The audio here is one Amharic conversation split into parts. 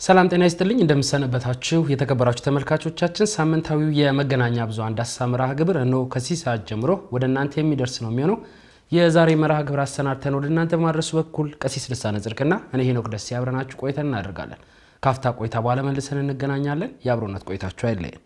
ሰላም ጤና ይስጥልኝ እንደምሰነበታችሁ የተከበራችሁ ተመልካቾቻችን፣ ሳምንታዊው የመገናኛ ብዙኃን ዳሰሳ መርሃ ግብር እነሆ ከዚህ ሰዓት ጀምሮ ወደ እናንተ የሚደርስ ነው የሚሆነው። የዛሬ መርሃ ግብር አሰናድተን ወደ እናንተ በማድረሱ በኩል ቀሲስ ልሳነ ጽድቅና እኔ ሄኖክ ደሴ አብረናችሁ ቆይተን እናደርጋለን። ካፍታ ቆይታ በኋላ መልሰን እንገናኛለን። የአብሮነት ቆይታችሁ አይለየን።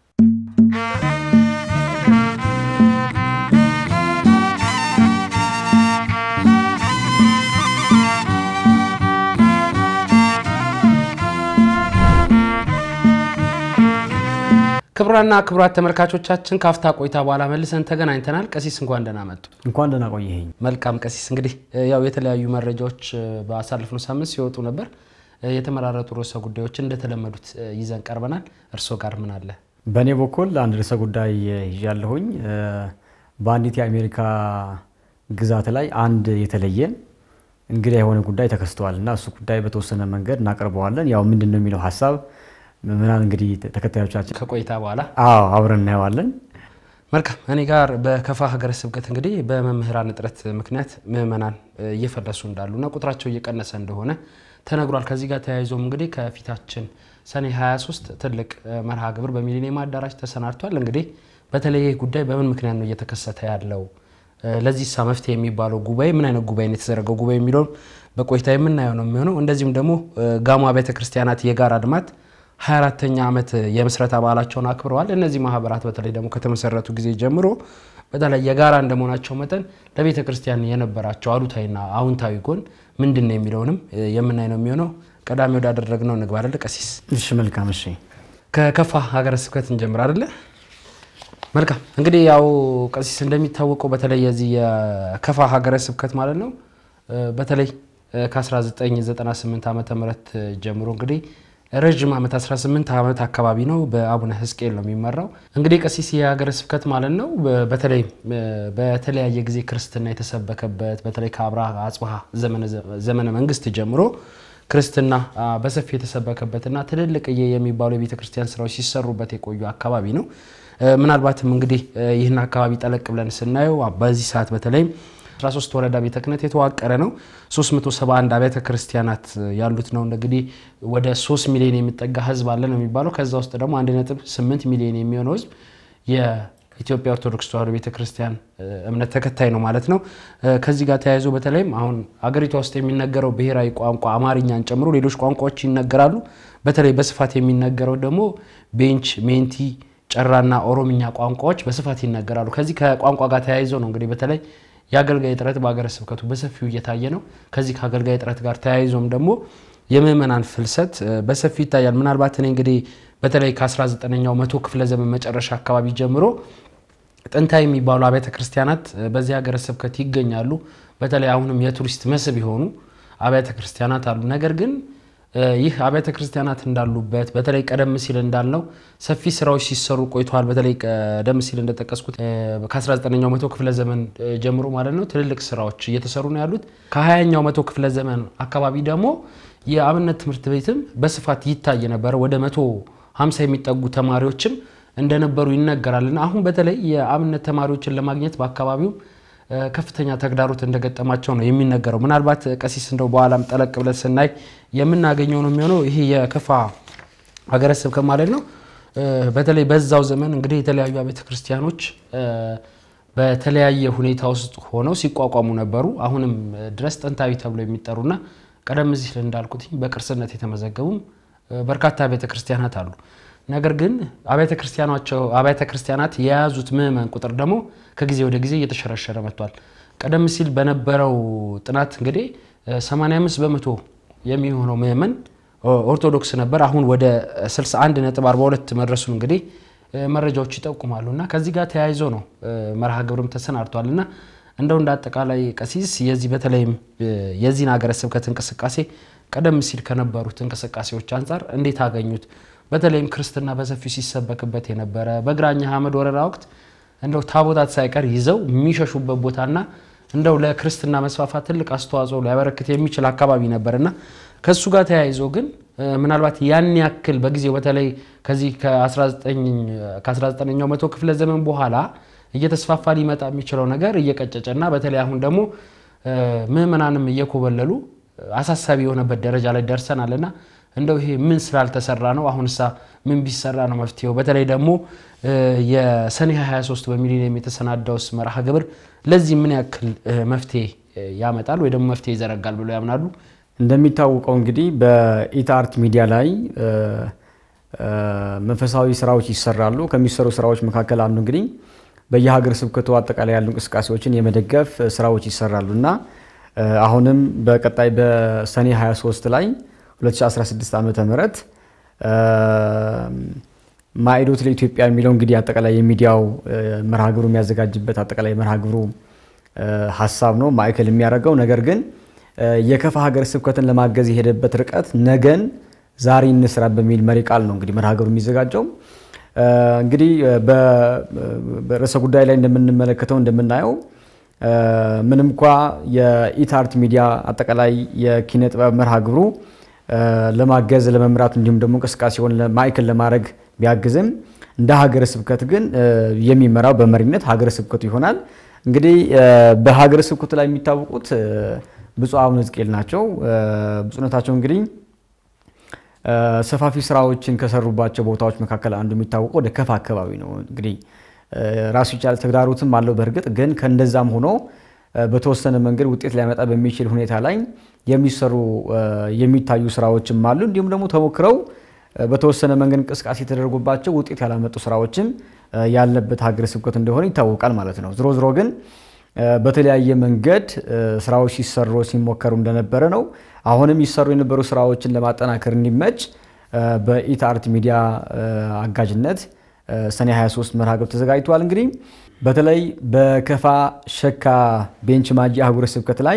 ክቡራና ክቡራት ተመልካቾቻችን ካፍታ ቆይታ በኋላ መልሰን ተገናኝተናል። ቀሲስ እንኳን ደህና መጡ። እንኳን ደህና ቆየኸኝ። መልካም ቀሲስ፣ እንግዲህ ያው የተለያዩ መረጃዎች በአሳለፍነው ሳምንት ሲወጡ ነበር። የተመራረጡ ርዕሰ ጉዳዮችን እንደተለመዱት ይዘን ቀርበናል። እርስዎ ጋር ምን አለ? በእኔ በኩል አንድ ርዕሰ ጉዳይ ይዣለሁኝ። በአንዲት የአሜሪካ ግዛት ላይ አንድ የተለየ እንግዳ የሆነ ጉዳይ ተከስተዋል እና እሱ ጉዳይ በተወሰነ መንገድ እናቀርበዋለን። ያው ምንድን ነው የሚለው ሀሳብ ምናል እንግዲህ ተከታዮቻችን ከቆይታ በኋላ አዎ አብረን እናየዋለን። መልካም እኔ ጋር በከፋ ሀገረ ስብከት እንግዲህ በመምህራን እጥረት ምክንያት ምዕመናን እየፈለሱ እንዳሉና ቁጥራቸው እየቀነሰ እንደሆነ ተነግሯል። ከዚህ ጋር ተያይዞም እንግዲህ ከፊታችን ሰኔ 23 ትልቅ መርሃ ግብር በሚሊኒየም አዳራሽ ተሰናድቷል። እንግዲህ በተለይ ይህ ጉዳይ በምን ምክንያት ነው እየተከሰተ ያለው? ለዚህ ሳ መፍትሄ የሚባለው ጉባኤ ምን አይነት ጉባኤ ነው የተዘረገው ጉባኤ የሚለውን በቆይታ የምናየው ነው የሚሆነው። እንደዚሁም ደግሞ ጋሞ አብያተ ክርስቲያናት የጋራ ልማት 24ተኛ ዓመት የምስረታ በዓላቸውን አክብረዋል። እነዚህ ማህበራት በተለይ ደግሞ ከተመሰረቱ ጊዜ ጀምሮ በተለይ የጋራ እንደመሆናቸው መጠን ለቤተ ክርስቲያን የነበራቸው አሉታዊና አዎንታዊ ጎን ምንድን ነው የሚለውንም የምናይ ነው የሚሆነው። ቀዳሚ ወዳደረግነው እንግባ አይደለ ቀሲስ? እሺ መልካም። እሺ ከከፋ ሀገረ ስብከት እንጀምር አይደለ? መልካም እንግዲህ ያው ቀሲስ እንደሚታወቀው በተለይ የዚህ የከፋ ሀገረ ስብከት ማለት ነው በተለይ ከ1998 ዓመተ ምህረት ጀምሮ እንግዲህ ረዥም ዓመት 18 ዓመት አካባቢ ነው በአቡነ ሕዝቅኤል ነው የሚመራው። እንግዲህ ቀሲስ የሀገረ ስብከት ማለት ነው በተለይ በተለያየ ጊዜ ክርስትና የተሰበከበት በተለይ ከአብርሃ አጽብሃ ዘመነ መንግስት ጀምሮ ክርስትና በሰፊ የተሰበከበትና ትልልቅዬ የሚባሉ የቤተ ክርስቲያን ስራዎች ሲሰሩበት የቆዩ አካባቢ ነው። ምናልባትም እንግዲህ ይህን አካባቢ ጠለቅ ብለን ስናየው በዚህ ሰዓት በተለይም 13 ወረዳ ቤተ ክህነት የተዋቀረ ነው። 371 አብያተ ክርስቲያናት ያሉት ነው። እንግዲህ ወደ 3 ሚሊዮን የሚጠጋ ህዝብ አለ ነው የሚባለው። ከዛ ውስጥ ደግሞ 1.8 ሚሊዮን የሚሆነው ህዝብ የኢትዮጵያ ኦርቶዶክስ ተዋሕዶ ቤተ ክርስቲያን እምነት ተከታይ ነው ማለት ነው። ከዚህ ጋር ተያይዞ በተለይም አሁን አገሪቷ ውስጥ የሚነገረው ብሔራዊ ቋንቋ አማርኛን ጨምሮ ሌሎች ቋንቋዎች ይነገራሉ። በተለይ በስፋት የሚነገረው ደግሞ ቤንች፣ ሜንቲ ጨራና ኦሮምኛ ቋንቋዎች በስፋት ይነገራሉ። ከዚህ ከቋንቋ ጋር ተያይዞ ነው እንግዲህ በተለይ የአገልጋይ እጥረት በሀገረ ስብከቱ በሰፊው እየታየ ነው። ከዚህ ከአገልጋይ እጥረት ጋር ተያይዞም ደግሞ የምዕመናን ፍልሰት በሰፊው ይታያል። ምናልባት እኔ እንግዲህ በተለይ ከ19ኛው መቶ ክፍለ ዘመን መጨረሻ አካባቢ ጀምሮ ጥንታዊ የሚባሉ አብያተ ክርስቲያናት በዚህ ሀገረ ስብከት ይገኛሉ። በተለይ አሁንም የቱሪስት መስህብ የሆኑ አብያተ ክርስቲያናት አሉ። ነገር ግን ይህ አብያተ ክርስቲያናት እንዳሉበት በተለይ ቀደም ሲል እንዳልነው ሰፊ ስራዎች ሲሰሩ ቆይተዋል። በተለይ ቀደም ሲል እንደጠቀስኩት ከ19ኛው መቶ ክፍለ ዘመን ጀምሮ ማለት ነው ትልልቅ ስራዎች እየተሰሩ ነው ያሉት። ከ20ኛው መቶ ክፍለ ዘመን አካባቢ ደግሞ የአብነት ትምህርት ቤትም በስፋት ይታይ ነበረ። ወደ መቶ 50 የሚጠጉ ተማሪዎችም እንደነበሩ ይነገራልና አሁን በተለይ የአብነት ተማሪዎችን ለማግኘት በአካባቢው ከፍተኛ ተግዳሮት እንደገጠማቸው ነው የሚነገረው። ምናልባት ቀሲስ እንደው በኋላም ጠለቅ ብለን ስናይ የምናገኘው ነው የሚሆነው ይሄ የከፋ ሀገረ ስብከት ማለት ነው። በተለይ በዛው ዘመን እንግዲህ የተለያዩ ቤተ ክርስቲያኖች በተለያየ ሁኔታ ውስጥ ሆነው ሲቋቋሙ ነበሩ። አሁንም ድረስ ጥንታዊ ተብሎ የሚጠሩና ቀደም ሲል እንዳልኩት በቅርስነት የተመዘገቡም በርካታ ቤተ ክርስቲያናት አሉ። ነገር ግን አብያተ ክርስቲያናት የያዙት ምዕመን ቁጥር ደግሞ ከጊዜ ወደ ጊዜ እየተሸረሸረ መጥቷል። ቀደም ሲል በነበረው ጥናት እንግዲህ 85 በመቶ የሚሆነው ምዕመን ኦርቶዶክስ ነበር። አሁን ወደ 61.42 መድረሱን እንግዲህ መረጃዎች ይጠቁማሉ። እና ከዚህ ጋር ተያይዞ ነው መርሃ ግብርም ተሰናድቷል እና እንደው እንደ አጠቃላይ ቀሲስ የዚህ በተለይም የዚህን ሀገረ ስብከት እንቅስቃሴ ቀደም ሲል ከነበሩት እንቅስቃሴዎች አንጻር እንዴት አገኙት? በተለይም ክርስትና በሰፊው ሲሰበክበት የነበረ በግራኝ ሐመድ ወረራ ወቅት እንደው ታቦታት ሳይቀር ይዘው የሚሸሹበት ቦታና እንደው ለክርስትና መስፋፋት ትልቅ አስተዋጽኦ ሊያበረክት የሚችል አካባቢ ነበርና ከእሱ ጋር ተያይዞ ግን ምናልባት ያን ያክል በጊዜው በተለይ ከዚህ ከ19ኛው መቶ ክፍለ ዘመን በኋላ እየተስፋፋ ሊመጣ የሚችለው ነገር እየቀጨጨና በተለይ አሁን ደግሞ ምዕመናንም እየኮበለሉ አሳሳቢ የሆነበት ደረጃ ላይ ደርሰናልና እንደው ይሄ ምን ስላልተሰራ ነው? አሁንሳ ምን ቢሰራ ነው መፍትሄው? በተለይ ደግሞ የሰኔ 23 በሚሊኒየም የተሰናዳውስ መርሃ ግብር ለዚህ ምን ያክል መፍትሄ ያመጣል ወይ ደግሞ መፍትሄ ይዘረጋል ብሎ ያምናሉ? እንደሚታወቀው እንግዲህ በኢትአርት ሚዲያ ላይ መንፈሳዊ ስራዎች ይሰራሉ። ከሚሰሩ ስራዎች መካከል አንዱ እንግዲህ በየሀገር ስብከቱ አጠቃላይ ያሉ እንቅስቃሴዎችን የመደገፍ ስራዎች ይሰራሉ እና አሁንም በቀጣይ በሰኔ 23 ላይ 2016 ዓመተ ምህረት ማዕዶት ለኢትዮጵያ የሚለው እንግዲህ አጠቃላይ የሚዲያው መርሃ ግብሩ የሚያዘጋጅበት አጠቃላይ መርሃ ግብሩ ሀሳብ ነው ማዕከል የሚያደርገው ነገር ግን የከፋ ሀገረ ስብከትን ለማገዝ የሄደበት ርቀት ነገን ዛሬ እንስራ በሚል መሪ ቃል ነው እንግዲህ መርሃ ግብሩ የሚዘጋጀው። እንግዲህ በርዕሰ ጉዳይ ላይ እንደምንመለከተው እንደምናየው ምንም እንኳ የኢትአርት ሚዲያ አጠቃላይ የኪነ ጥበብ መርሃ ግብሩ ለማገዝ ለመምራት እንዲሁም ደግሞ እንቅስቃሴውን ማዕከል ለማድረግ ቢያግዝም እንደ ሀገረ ስብከት ግን የሚመራው በመሪነት ሀገረ ስብከቱ ይሆናል። እንግዲህ በሀገረ ስብከቱ ላይ የሚታወቁት ብፁዕ አቡነ ሕዝቅኤል ናቸው። ብፁዕነታቸው እንግዲህ ሰፋፊ ስራዎችን ከሰሩባቸው ቦታዎች መካከል አንዱ የሚታወቀው ወደ ከፋ አካባቢ ነው። እንግዲህ ራሱ ይቻል ተግዳሮትም አለው። በእርግጥ ግን ከእንደዛም ሆኖ በተወሰነ መንገድ ውጤት ሊያመጣ በሚችል ሁኔታ ላይ የሚሰሩ የሚታዩ ስራዎችም አሉ። እንዲሁም ደግሞ ተሞክረው በተወሰነ መንገድ እንቅስቃሴ የተደረጉባቸው ውጤት ያላመጡ ስራዎችም ያለበት ሀገረ ስብከት እንደሆነ ይታወቃል ማለት ነው። ዝሮ ዝሮ ግን በተለያየ መንገድ ስራዎች ሲሰሩ ሲሞከሩ እንደነበረ ነው። አሁንም ይሰሩ የነበሩ ስራዎችን ለማጠናከር እንዲመች በኢትአርት ሚዲያ አጋዥነት ሰኔ 23 መርሃ ግብር ተዘጋጅቷል። እንግዲህ በተለይ በከፋ ሸካ ቤንች ማጂ አህጉረ ስብከት ላይ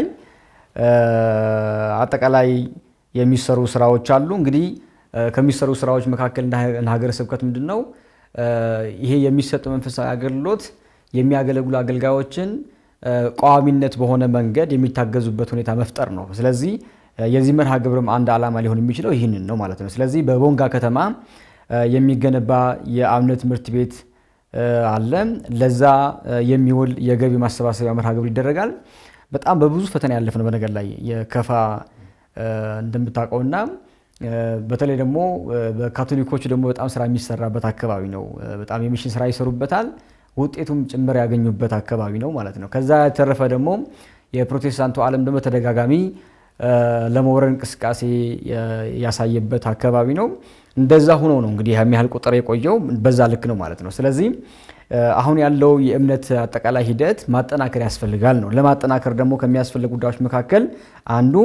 አጠቃላይ የሚሰሩ ስራዎች አሉ። እንግዲህ ከሚሰሩ ስራዎች መካከል እንደ ሀገረ ስብከት ምንድን ነው ይሄ የሚሰጡ መንፈሳዊ አገልግሎት የሚያገለግሉ አገልጋዮችን ቋሚነት በሆነ መንገድ የሚታገዙበት ሁኔታ መፍጠር ነው። ስለዚህ የዚህ መርሃ ግብርም አንድ ዓላማ ሊሆን የሚችለው ይህንን ነው ማለት ነው። ስለዚህ በቦንጋ ከተማ የሚገነባ የአብነት ትምህርት ቤት አለ። ለዛ የሚውል የገቢ ማሰባሰቢያ መርሃ ግብር ይደረጋል። በጣም በብዙ ፈተና ያለፍ ነው በነገር ላይ የከፋ እንደምታውቀውና በተለይ ደግሞ በካቶሊኮቹ ደግሞ በጣም ስራ የሚሰራበት አካባቢ ነው። በጣም የሚሽን ስራ ይሰሩበታል። ውጤቱም ጭምር ያገኙበት አካባቢ ነው ማለት ነው። ከዛ የተረፈ ደግሞ የፕሮቴስታንቱ ዓለም ደግሞ ተደጋጋሚ ለመውረድ እንቅስቃሴ ያሳየበት አካባቢ ነው። እንደዛ ሆኖ ነው እንግዲህ የሚያህል ቁጥር የቆየው በዛ ልክ ነው ማለት ነው። ስለዚህ አሁን ያለው የእምነት አጠቃላይ ሂደት ማጠናከር ያስፈልጋል ነው። ለማጠናከር ደግሞ ከሚያስፈልግ ጉዳዮች መካከል አንዱ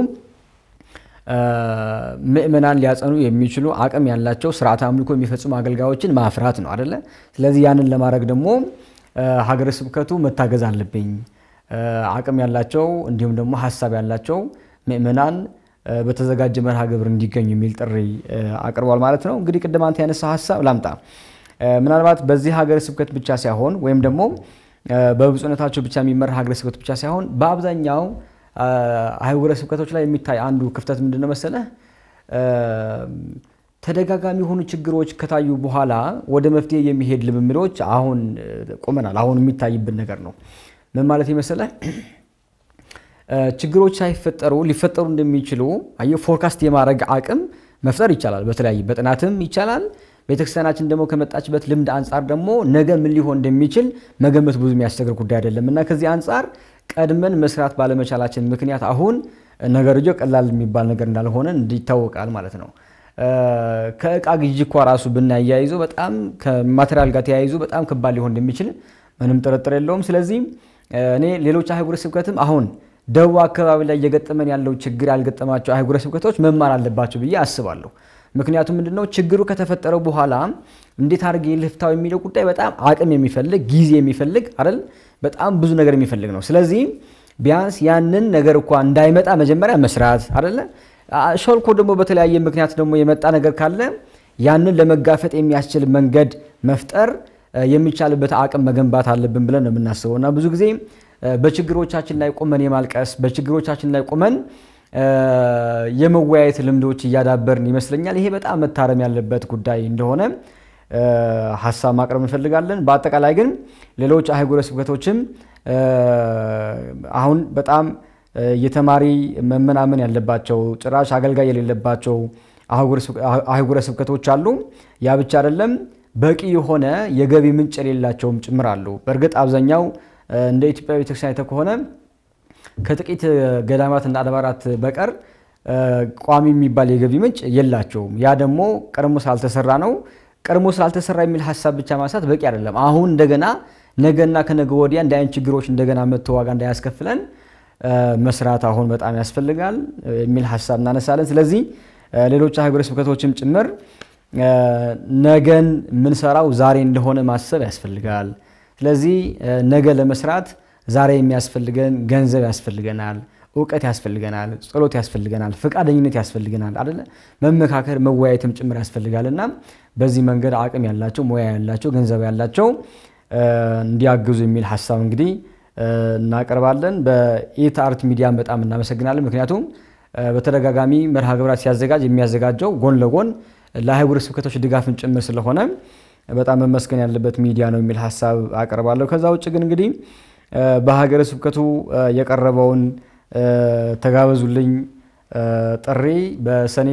ምእመናን ሊያጸኑ የሚችሉ አቅም ያላቸው ስርዓተ አምልኮ የሚፈጽሙ አገልጋዮችን ማፍራት ነው አደለ? ስለዚህ ያንን ለማድረግ ደግሞ ሀገረ ስብከቱ መታገዝ አለብኝ፣ አቅም ያላቸው እንዲሁም ደግሞ ሀሳብ ያላቸው ምእመናን በተዘጋጀ መርሃ ግብር እንዲገኙ የሚል ጥሪ አቅርቧል ማለት ነው። እንግዲህ ቅድም አንተ ያነሳው ሀሳብ ላምጣ። ምናልባት በዚህ ሀገረ ስብከት ብቻ ሳይሆን ወይም ደግሞ በብፁዕነታቸው ብቻ የሚመራ ሀገረ ስብከት ብቻ ሳይሆን በአብዛኛው አህጉረ ስብከቶች ላይ የሚታይ አንዱ ክፍተት ምንድን ነው መሰለህ? ተደጋጋሚ የሆኑ ችግሮች ከታዩ በኋላ ወደ መፍትሄ የሚሄድ ልምምዶች አሁን ቁመናል። አሁን የሚታይብን ነገር ነው። ምን ማለት መሰለህ? ችግሮች ሳይፈጠሩ ሊፈጠሩ እንደሚችሉ አየህ፣ ፎርካስት የማድረግ አቅም መፍጠር ይቻላል። በተለያየ በጥናትም ይቻላል። ቤተክርስቲያናችን ደግሞ ከመጣችበት ልምድ አንጻር ደግሞ ነገ ምን ሊሆን እንደሚችል መገመት ብዙ የሚያስቸግር ጉዳይ አይደለም እና ከዚህ አንጻር ቀድመን መስራት ባለመቻላችን ምክንያት አሁን ነገርየው ቀላል የሚባል ነገር እንዳልሆነ ይታወቃል ማለት ነው። ከእቃ ግዢ እኳ ራሱ ብናያይዞ በጣም ከማቴሪያል ጋር ተያይዞ በጣም ከባድ ሊሆን እንደሚችል ምንም ጥርጥር የለውም። ስለዚህ እኔ ሌሎች አህጉረ ስብከትም አሁን ደቡብ አካባቢ ላይ እየገጠመን ያለው ችግር ያልገጠማቸው አህጉረ ስብከቶች መማር አለባቸው ብዬ አስባለሁ። ምክንያቱም ምንድነው ችግሩ ከተፈጠረ በኋላ እንዴት አድርጌ ልፍታው የሚለው ጉዳይ በጣም አቅም የሚፈልግ ጊዜ የሚፈልግ አይደል? በጣም ብዙ ነገር የሚፈልግ ነው። ስለዚህ ቢያንስ ያንን ነገር እኳ እንዳይመጣ መጀመሪያ መስራት አይደለ? ሾልኮ ደግሞ በተለያየ ምክንያት ደግሞ የመጣ ነገር ካለ ያንን ለመጋፈጥ የሚያስችል መንገድ መፍጠር የሚቻልበት አቅም መገንባት አለብን ብለን ነው የምናስበው እና ብዙ ጊዜ በችግሮቻችን ላይ ቁመን የማልቀስ በችግሮቻችን ላይ ቁመን የመወያየት ልምዶች እያዳበርን ይመስለኛል። ይሄ በጣም መታረም ያለበት ጉዳይ እንደሆነ ሀሳብ ማቅረብ እንፈልጋለን። በአጠቃላይ ግን ሌሎች አህጉረ ስብከቶችም አሁን በጣም የተማሪ መመናመን ያለባቸው ጭራሽ አገልጋይ የሌለባቸው አህጉረ ስብከቶች አሉ። ያ ብቻ አይደለም፣ በቂ የሆነ የገቢ ምንጭ የሌላቸውም ጭምር አሉ። በእርግጥ አብዛኛው እንደ ኢትዮጵያ ቤተክርስቲያን አይተህ ከሆነ ከጥቂት ገዳማትና አድባራት በቀር ቋሚ የሚባል የገቢ ምንጭ የላቸውም። ያ ደግሞ ቀድሞ ስላልተሰራ ነው። ቀድሞ ስላልተሰራ የሚል ሀሳብ ብቻ ማንሳት በቂ አይደለም። አሁን እንደገና ነገና ከነገ ወዲያ እንደ አይነት ችግሮች እንደገና መጥቶ ዋጋ እንዳያስከፍለን መስራት አሁን በጣም ያስፈልጋል የሚል ሀሳብ እናነሳለን። ስለዚህ ሌሎች ሀገረ ስብከቶችም ጭምር ነገን የምንሰራው ዛሬ እንደሆነ ማሰብ ያስፈልጋል። ስለዚህ ነገ ለመስራት ዛሬ የሚያስፈልገን ገንዘብ ያስፈልገናል፣ እውቀት ያስፈልገናል፣ ጸሎት ያስፈልገናል፣ ፈቃደኝነት ያስፈልገናል አደለ? መመካከር መወያየትም ጭምር ያስፈልጋል እና በዚህ መንገድ አቅም ያላቸው ሙያ ያላቸው ገንዘብ ያላቸው እንዲያግዙ የሚል ሀሳብ እንግዲህ እናቀርባለን። በኢት አርት ሚዲያን በጣም እናመሰግናለን። ምክንያቱም በተደጋጋሚ መርሃ ግብራት ሲያዘጋጅ የሚያዘጋጀው ጎን ለጎን ለአህጉረ ስብከቶች ድጋፍን ጭምር ስለሆነ በጣም መመስገን ያለበት ሚዲያ ነው የሚል ሀሳብ አቀርባለሁ። ከዛ ውጭ ግን እንግዲህ በሀገረ ስብከቱ የቀረበውን ተጋበዙልኝ ጥሪ በሰኔ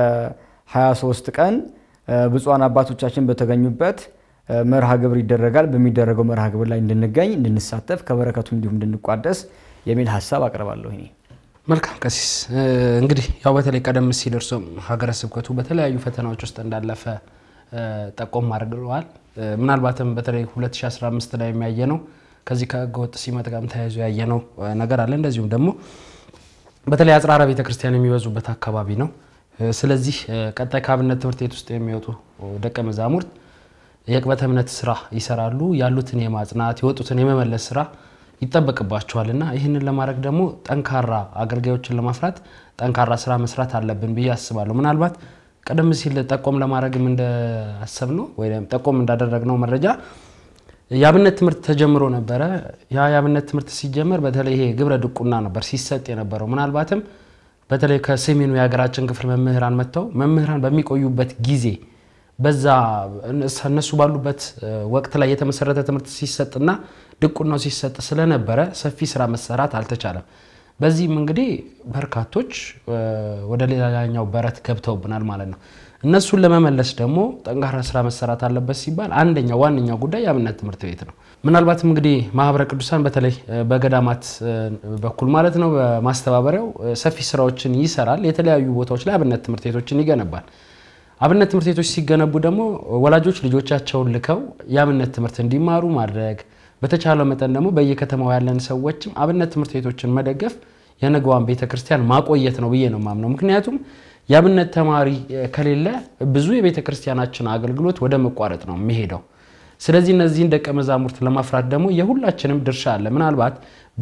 23 ቀን ብፁዓን አባቶቻችን በተገኙበት መርሃ ግብር ይደረጋል። በሚደረገው መርሃ ግብር ላይ እንድንገኝ፣ እንድንሳተፍ ከበረከቱ እንዲሁም እንድንቋደስ የሚል ሀሳብ አቀርባለሁ። እኔ መልካም ቀሲስ፣ እንግዲህ ያው በተለይ ቀደም ሲል እርሶም ሀገረ ስብከቱ በተለያዩ ፈተናዎች ውስጥ እንዳለፈ ጠቆም አድርገዋል። ምናልባትም በተለይ 2015 ላይ የሚያየ ነው ከዚህ ከህገወጥ ሲመት ጋርም ተያይዞ ያየነው ነገር አለ። እንደዚሁም ደግሞ በተለይ አጽራረ ቤተ ክርስቲያን የሚበዙበት አካባቢ ነው። ስለዚህ ቀጣይ ከአብነት ትምህርት ቤት ውስጥ የሚወጡ ደቀ መዛሙርት የቅበተ እምነት ስራ ይሰራሉ። ያሉትን የማጽናት የወጡትን የመመለስ ስራ ይጠበቅባቸዋል እና ይህንን ለማድረግ ደግሞ ጠንካራ አገልጋዮችን ለማፍራት ጠንካራ ስራ መስራት አለብን ብዬ አስባለሁ። ምናልባት ቀደም ሲል ጠቆም ለማድረግም እንዳሰብ ነው ወይም ጠቆም እንዳደረግነው መረጃ የአብነት ትምህርት ተጀምሮ ነበረ። ያ የአብነት ትምህርት ሲጀመር በተለይ ይሄ ግብረ ድቁና ነበር ሲሰጥ የነበረው። ምናልባትም በተለይ ከሰሜኑ የሀገራችን ክፍል መምህራን መጥተው መምህራን በሚቆዩበት ጊዜ በዛ እነሱ ባሉበት ወቅት ላይ የተመሰረተ ትምህርት ሲሰጥና ድቁናው ሲሰጥ ስለነበረ ሰፊ ስራ መሰራት አልተቻለም። በዚህም እንግዲህ በርካቶች ወደ ሌላኛው በረት ገብተውብናል ማለት ነው። እነሱን ለመመለስ ደግሞ ጠንካራ ስራ መሰራት አለበት ሲባል አንደኛው ዋነኛው ጉዳይ የአብነት ትምህርት ቤት ነው። ምናልባትም እንግዲህ ማህበረ ቅዱሳን በተለይ በገዳማት በኩል ማለት ነው በማስተባበሪያው ሰፊ ስራዎችን ይሰራል። የተለያዩ ቦታዎች ላይ አብነት ትምህርት ቤቶችን ይገነባል። አብነት ትምህርት ቤቶች ሲገነቡ ደግሞ ወላጆች ልጆቻቸውን ልከው የአብነት ትምህርት እንዲማሩ ማድረግ በተቻለ መጠን ደግሞ በየከተማው ያለን ሰዎችም አብነት ትምህርት ቤቶችን መደገፍ የነገዋን ቤተ ክርስቲያን ማቆየት ነው ብዬ ነው የማምነው። ምክንያቱም የአብነት ተማሪ ከሌለ ብዙ የቤተ ክርስቲያናችን አገልግሎት ወደ መቋረጥ ነው የሚሄደው። ስለዚህ እነዚህን ደቀ መዛሙርት ለማፍራት ደግሞ የሁላችንም ድርሻ አለ። ምናልባት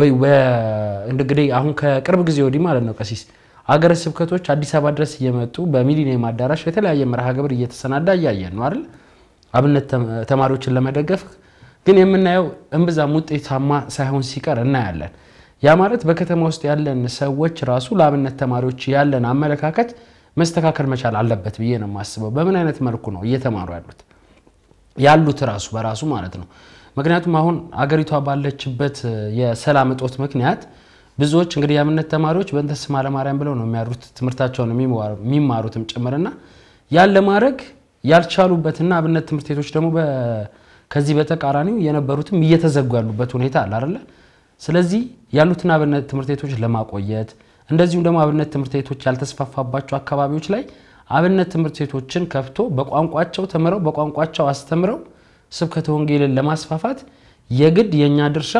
እንግዲህ አሁን ከቅርብ ጊዜ ወዲህ ማለት ነው ቀሲስ አገረ ስብከቶች አዲስ አበባ ድረስ እየመጡ በሚሊኒየም አዳራሽ የተለያየ መርሃ ግብር እየተሰናዳ እያየን ነው አይደል? አብነት ተማሪዎችን ለመደገፍ ግን የምናየው እምብዛም ውጤታማ ሳይሆን ሲቀር እናያለን። ያ ማለት በከተማ ውስጥ ያለን ሰዎች ራሱ ለአብነት ተማሪዎች ያለን አመለካከት መስተካከል መቻል አለበት ብዬ ነው የማስበው። በምን አይነት መልኩ ነው እየተማሩ ያሉት ያሉት ራሱ በራሱ ማለት ነው። ምክንያቱም አሁን አገሪቷ ባለችበት የሰላም እጦት ምክንያት ብዙዎች እንግዲህ የአብነት ተማሪዎች በእንተ ስማ ለማርያም ብለው ነው የሚያሩት ትምህርታቸውን የሚማሩትም ጭምርና ያን ለማድረግ ያልቻሉበትና አብነት ትምህርት ቤቶች ደግሞ ከዚህ በተቃራኒው የነበሩትም እየተዘጉ ያሉበት ሁኔታ አለ አይደለ? ስለዚህ ያሉትን አብነት ትምህርት ቤቶች ለማቆየት እንደዚሁም ደግሞ አብነት ትምህርት ቤቶች ያልተስፋፋባቸው አካባቢዎች ላይ አብነት ትምህርት ቤቶችን ከፍቶ በቋንቋቸው ተምረው በቋንቋቸው አስተምረው ስብከተ ወንጌልን ለማስፋፋት የግድ የእኛ ድርሻ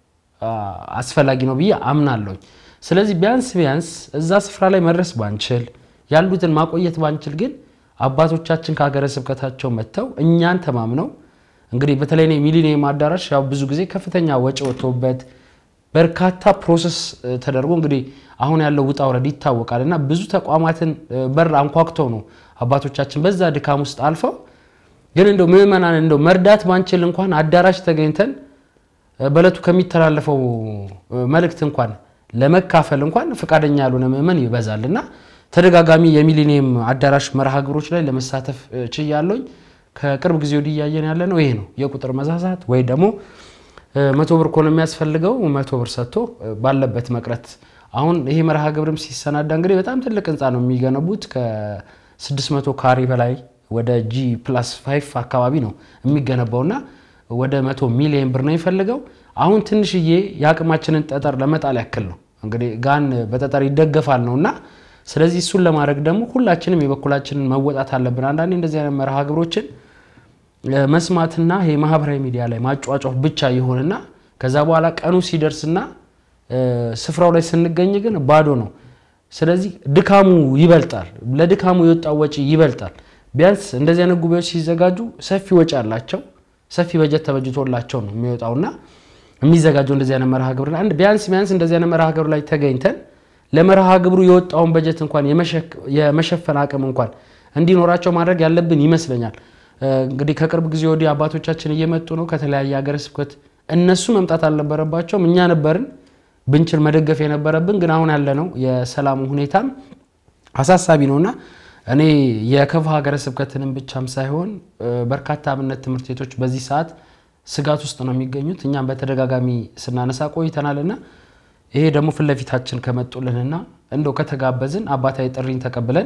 አስፈላጊ ነው ብዬ አምናለሁ። ስለዚህ ቢያንስ ቢያንስ እዛ ስፍራ ላይ መድረስ ባንችል ያሉትን ማቆየት ባንችል ግን አባቶቻችን ከሀገረ ስብከታቸው መጥተው እኛን ተማምነው እንግዲህ በተለይ ሚሊኒየም አዳራሽ ያው ብዙ ጊዜ ከፍተኛ ወጪ ወጥቶበት በርካታ ፕሮሰስ ተደርጎ እንግዲህ አሁን ያለው ውጣ ውረድ ይታወቃል እና ብዙ ተቋማትን በር አንኳኩተው ነው አባቶቻችን በዛ ድካም ውስጥ አልፈው ግን እንደው ምዕመናን እንደው መርዳት ባንችል እንኳን አዳራሽ ተገኝተን በእለቱ ከሚተላለፈው መልእክት እንኳን ለመካፈል እንኳን ፈቃደኛ ያልሆነ ምዕመን ይበዛል እና ተደጋጋሚ የሚሊኒየም አዳራሽ መርሃ ግብሮች ላይ ለመሳተፍ ችያለሁኝ። ከቅርብ ጊዜ ወዲህ እያየን ያለ ነው ይሄ ነው የቁጥር መዛዛት ወይ ደግሞ መቶ ብር ከሆነ የሚያስፈልገው መቶ ብር ሰጥቶ ባለበት መቅረት። አሁን ይሄ መርሃ ግብርም ሲሰናዳ እንግዲህ በጣም ትልቅ ህንፃ ነው የሚገነቡት 600 ካሬ በላይ ወደ ጂ ፕላስ 5 አካባቢ ነው የሚገነባውና ወደ መቶ ሚሊዮን ብር ነው የሚፈልገው። አሁን ትንሽዬ የአቅማችንን ጠጠር ለመጣል ያክል ነው እንግዲህ ጋን በጠጠር ይደገፋል ነው እና ስለዚህ እሱን ለማድረግ ደግሞ ሁላችንም የበኩላችንን መወጣት አለብን። አንዳንዴ እንደዚህ አይነት መርሃ ግብሮችን መስማትና ይሄ ማህበራዊ ሚዲያ ላይ ማጫጫፍ ብቻ ይሆንና ከዛ በኋላ ቀኑ ሲደርስና ስፍራው ላይ ስንገኝ ግን ባዶ ነው። ስለዚህ ድካሙ ይበልጣል፣ ለድካሙ የወጣው ወጪ ይበልጣል። ቢያንስ እንደዚህ አይነት ጉባኤዎች ሲዘጋጁ ሰፊ ወጪ አላቸው፣ ሰፊ በጀት ተበጅቶላቸው ነው የሚወጣውና የሚዘጋጀው እንደዚህ አይነት መርሃ ግብር ላይ ቢያንስ ቢያንስ እንደዚህ አይነት መርሃ ግብር ላይ ተገኝተን ለመርሃ ግብሩ የወጣውን በጀት እንኳን የመሸፈን አቅም እንኳን እንዲኖራቸው ማድረግ ያለብን ይመስለኛል። እንግዲህ ከቅርብ ጊዜ ወዲህ አባቶቻችን እየመጡ ነው ከተለያየ ሀገረ ስብከት። እነሱ መምጣት አልነበረባቸውም፣ እኛ ነበርን ብንችል መደገፍ የነበረብን። ግን አሁን ያለነው የሰላሙ ሁኔታም አሳሳቢ ነውና እኔ የከፋ ሀገረ ስብከትንም ብቻም ሳይሆን በርካታ አብነት ትምህርት ቤቶች በዚህ ሰዓት ስጋት ውስጥ ነው የሚገኙት። እኛም በተደጋጋሚ ስናነሳ ቆይተናልና ይሄ ደግሞ ፊት ለፊታችን ከመጡልንና እንደው ከተጋበዝን አባታዊ ጥሪን ተቀብለን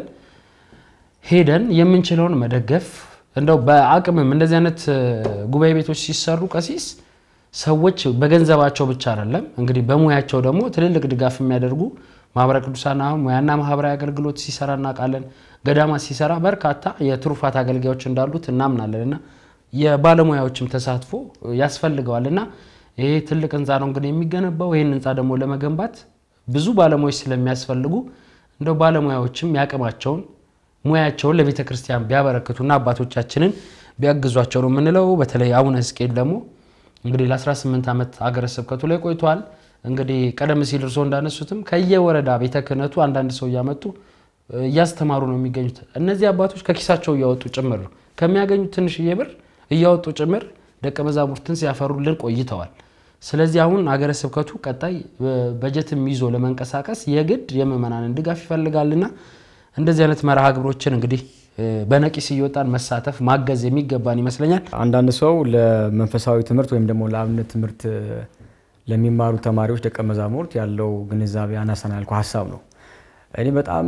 ሄደን የምንችለውን መደገፍ እንደው በአቅምም እንደዚህ አይነት ጉባኤ ቤቶች ሲሰሩ ቀሲስ ሰዎች በገንዘባቸው ብቻ አይደለም እንግዲህ በሙያቸው ደግሞ ትልልቅ ድጋፍ የሚያደርጉ ማህበረ ቅዱሳን አሁን ሙያና ማህበራዊ አገልግሎት ሲሰራ እናውቃለን። ገዳማ ሲሰራ በርካታ የትሩፋት አገልጋዮች እንዳሉት እናምናለን እና የባለሙያዎችም ተሳትፎ ያስፈልገዋል እና ይሄ ትልቅ ህንፃ ነው እንግዲህ የሚገነባው። ይህን ህንፃ ደግሞ ለመገንባት ብዙ ባለሙያዎች ስለሚያስፈልጉ እንደው ባለሙያዎችም ያቅማቸውን ሙያቸውን ለቤተ ክርስቲያን ቢያበረክቱና አባቶቻችንን ቢያግዟቸው ነው የምንለው። በተለይ አቡነ ሕዝቅኤል ደግሞ እንግዲህ ለ18 ዓመት አገረ ስብከቱ ላይ ቆይተዋል። እንግዲህ ቀደም ሲል እርስዎ እንዳነሱትም ከየወረዳ ቤተ ክህነቱ አንዳንድ ሰው እያመጡ እያስተማሩ ነው የሚገኙት። እነዚህ አባቶች ከኪሳቸው እያወጡ ጭምር ነው ከሚያገኙት ትንሽዬ ብር እያወጡ ጭምር ደቀ መዛሙርትን ሲያፈሩልን ቆይተዋል። ስለዚህ አሁን አገረ ስብከቱ ቀጣይ በጀትም ይዞ ለመንቀሳቀስ የግድ የምዕመናንን ድጋፍ ይፈልጋልና እንደዚህ አይነት መርሃ ግብሮችን እንግዲህ በነቂስ እየወጣን መሳተፍ ማገዝ የሚገባን ይመስለኛል። አንዳንድ ሰው ለመንፈሳዊ ትምህርት ወይም ደግሞ ለአብነት ትምህርት ለሚማሩ ተማሪዎች ደቀ መዛሙርት ያለው ግንዛቤ አናሳ ነው ያልኩህ ሀሳብ ነው። እኔ በጣም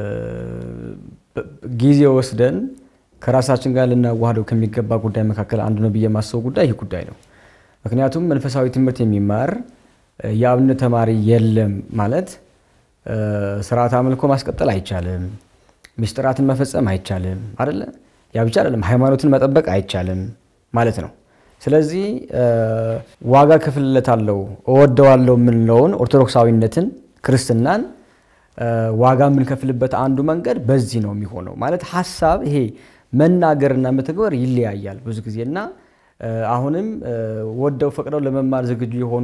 ጊዜ ወስደን ከራሳችን ጋር ልናዋህደው ከሚገባ ጉዳይ መካከል አንዱ ነው ብዬ የማስበው ጉዳይ ይህ ጉዳይ ነው። ምክንያቱም መንፈሳዊ ትምህርት የሚማር የአብነት ተማሪ የለም ማለት ስርዓት አምልኮ ማስቀጠል አይቻልም፣ ምስጢራትን መፈጸም አይቻልም አይደለ? ያ ብቻ አይደለም፣ ሃይማኖትን መጠበቅ አይቻልም ማለት ነው። ስለዚህ ዋጋ ክፍልለታለሁ እወደዋለሁ የምንለውን ኦርቶዶክሳዊነትን ክርስትናን ዋጋ የምንከፍልበት አንዱ መንገድ በዚህ ነው የሚሆነው። ማለት ሀሳብ ይሄ መናገርና መተግበር ይለያያል ብዙ ጊዜ እና አሁንም ወደው ፈቅደው ለመማር ዝግጁ የሆኑ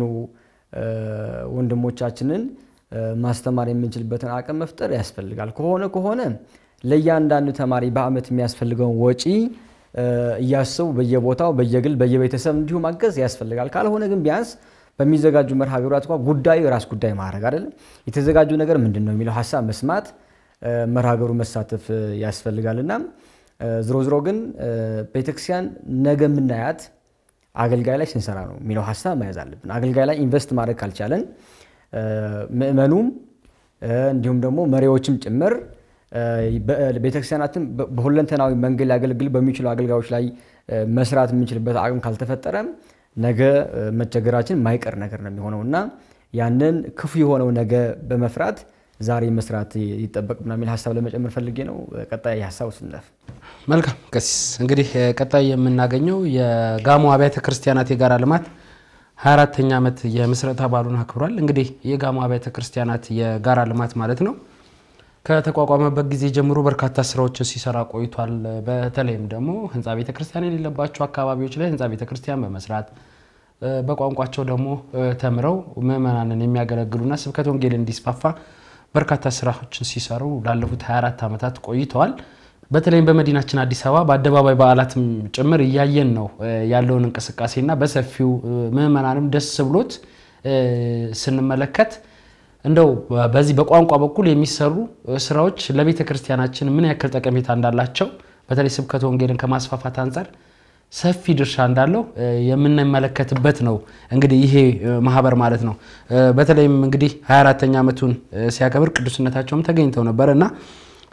ወንድሞቻችንን ማስተማር የምንችልበትን አቅም መፍጠር ያስፈልጋል። ከሆነ ከሆነ ለእያንዳንዱ ተማሪ በዓመት የሚያስፈልገውን ወጪ እያሰቡ በየቦታው በየግል በየቤተሰብ እንዲሁ ማገዝ ያስፈልጋል። ካልሆነ ግን ቢያንስ በሚዘጋጁ መርሃ ግብራት እንኳ ጉዳዩ የራስ ጉዳይ ማድረግ አይደለም፣ የተዘጋጁ ነገር ምንድን ነው የሚለው ሀሳብ መስማት፣ መርሃ ግብሩ መሳተፍ ያስፈልጋልና ዝሮ ዝሮ ግን ቤተክርስቲያን ነገ የምናያት አገልጋይ ላይ ስንሰራ ነው የሚለው ሀሳብ መያዝ አለብን። አገልጋይ ላይ ኢንቨስት ማድረግ ካልቻለን ምእመኑም እንዲሁም ደግሞ መሪዎችም ጭምር ቤተክርስቲያናትን በሁለንተናዊ መንገድ ሊያገለግል በሚችሉ አገልጋዮች ላይ መስራት የምንችልበት አቅም ካልተፈጠረ ነገ መቸገራችን ማይቀር ነገር ነው የሚሆነው እና ያንን ክፉ የሆነው ነገ በመፍራት ዛሬ መስራት ይጠበቅብናል የሚል ሀሳብ ለመጨመር ፈልጌ ነው። ቀጣይ ሀሳብ ስንለፍ መልካም ቀሲስ፣ እንግዲህ ቀጣይ የምናገኘው የጋሞ አብያተ ክርስቲያናት የጋራ ልማት 24ተኛ ዓመት የምስረታ በዓሉን አክብሯል። እንግዲህ የጋሞ አብያተ ክርስቲያናት የጋራ ልማት ማለት ነው ከተቋቋመበት ጊዜ ጀምሮ በርካታ ስራዎችን ሲሰራ ቆይቷል። በተለይም ደግሞ ህንፃ ቤተክርስቲያን የሌለባቸው አካባቢዎች ላይ ህንፃ ቤተክርስቲያን በመስራት በቋንቋቸው ደግሞ ተምረው ምዕመናንን የሚያገለግሉና ስብከተ ወንጌል እንዲስፋፋ በርካታ ስራዎችን ሲሰሩ ላለፉት 24 ዓመታት ቆይተዋል። በተለይም በመዲናችን አዲስ አበባ በአደባባይ በዓላትም ጭምር እያየን ነው ያለውን እንቅስቃሴና በሰፊው ምዕመናንም ደስ ብሎት ስንመለከት እንደው በዚህ በቋንቋ በኩል የሚሰሩ ስራዎች ለቤተ ክርስቲያናችን ምን ያክል ጠቀሜታ እንዳላቸው በተለይ ስብከተ ወንጌልን ከማስፋፋት አንጻር ሰፊ ድርሻ እንዳለው የምንመለከትበት ነው። እንግዲህ ይሄ ማህበር ማለት ነው። በተለይም እንግዲህ 24ተኛ ዓመቱን ሲያከብር ቅዱስነታቸውም ተገኝተው ነበር እና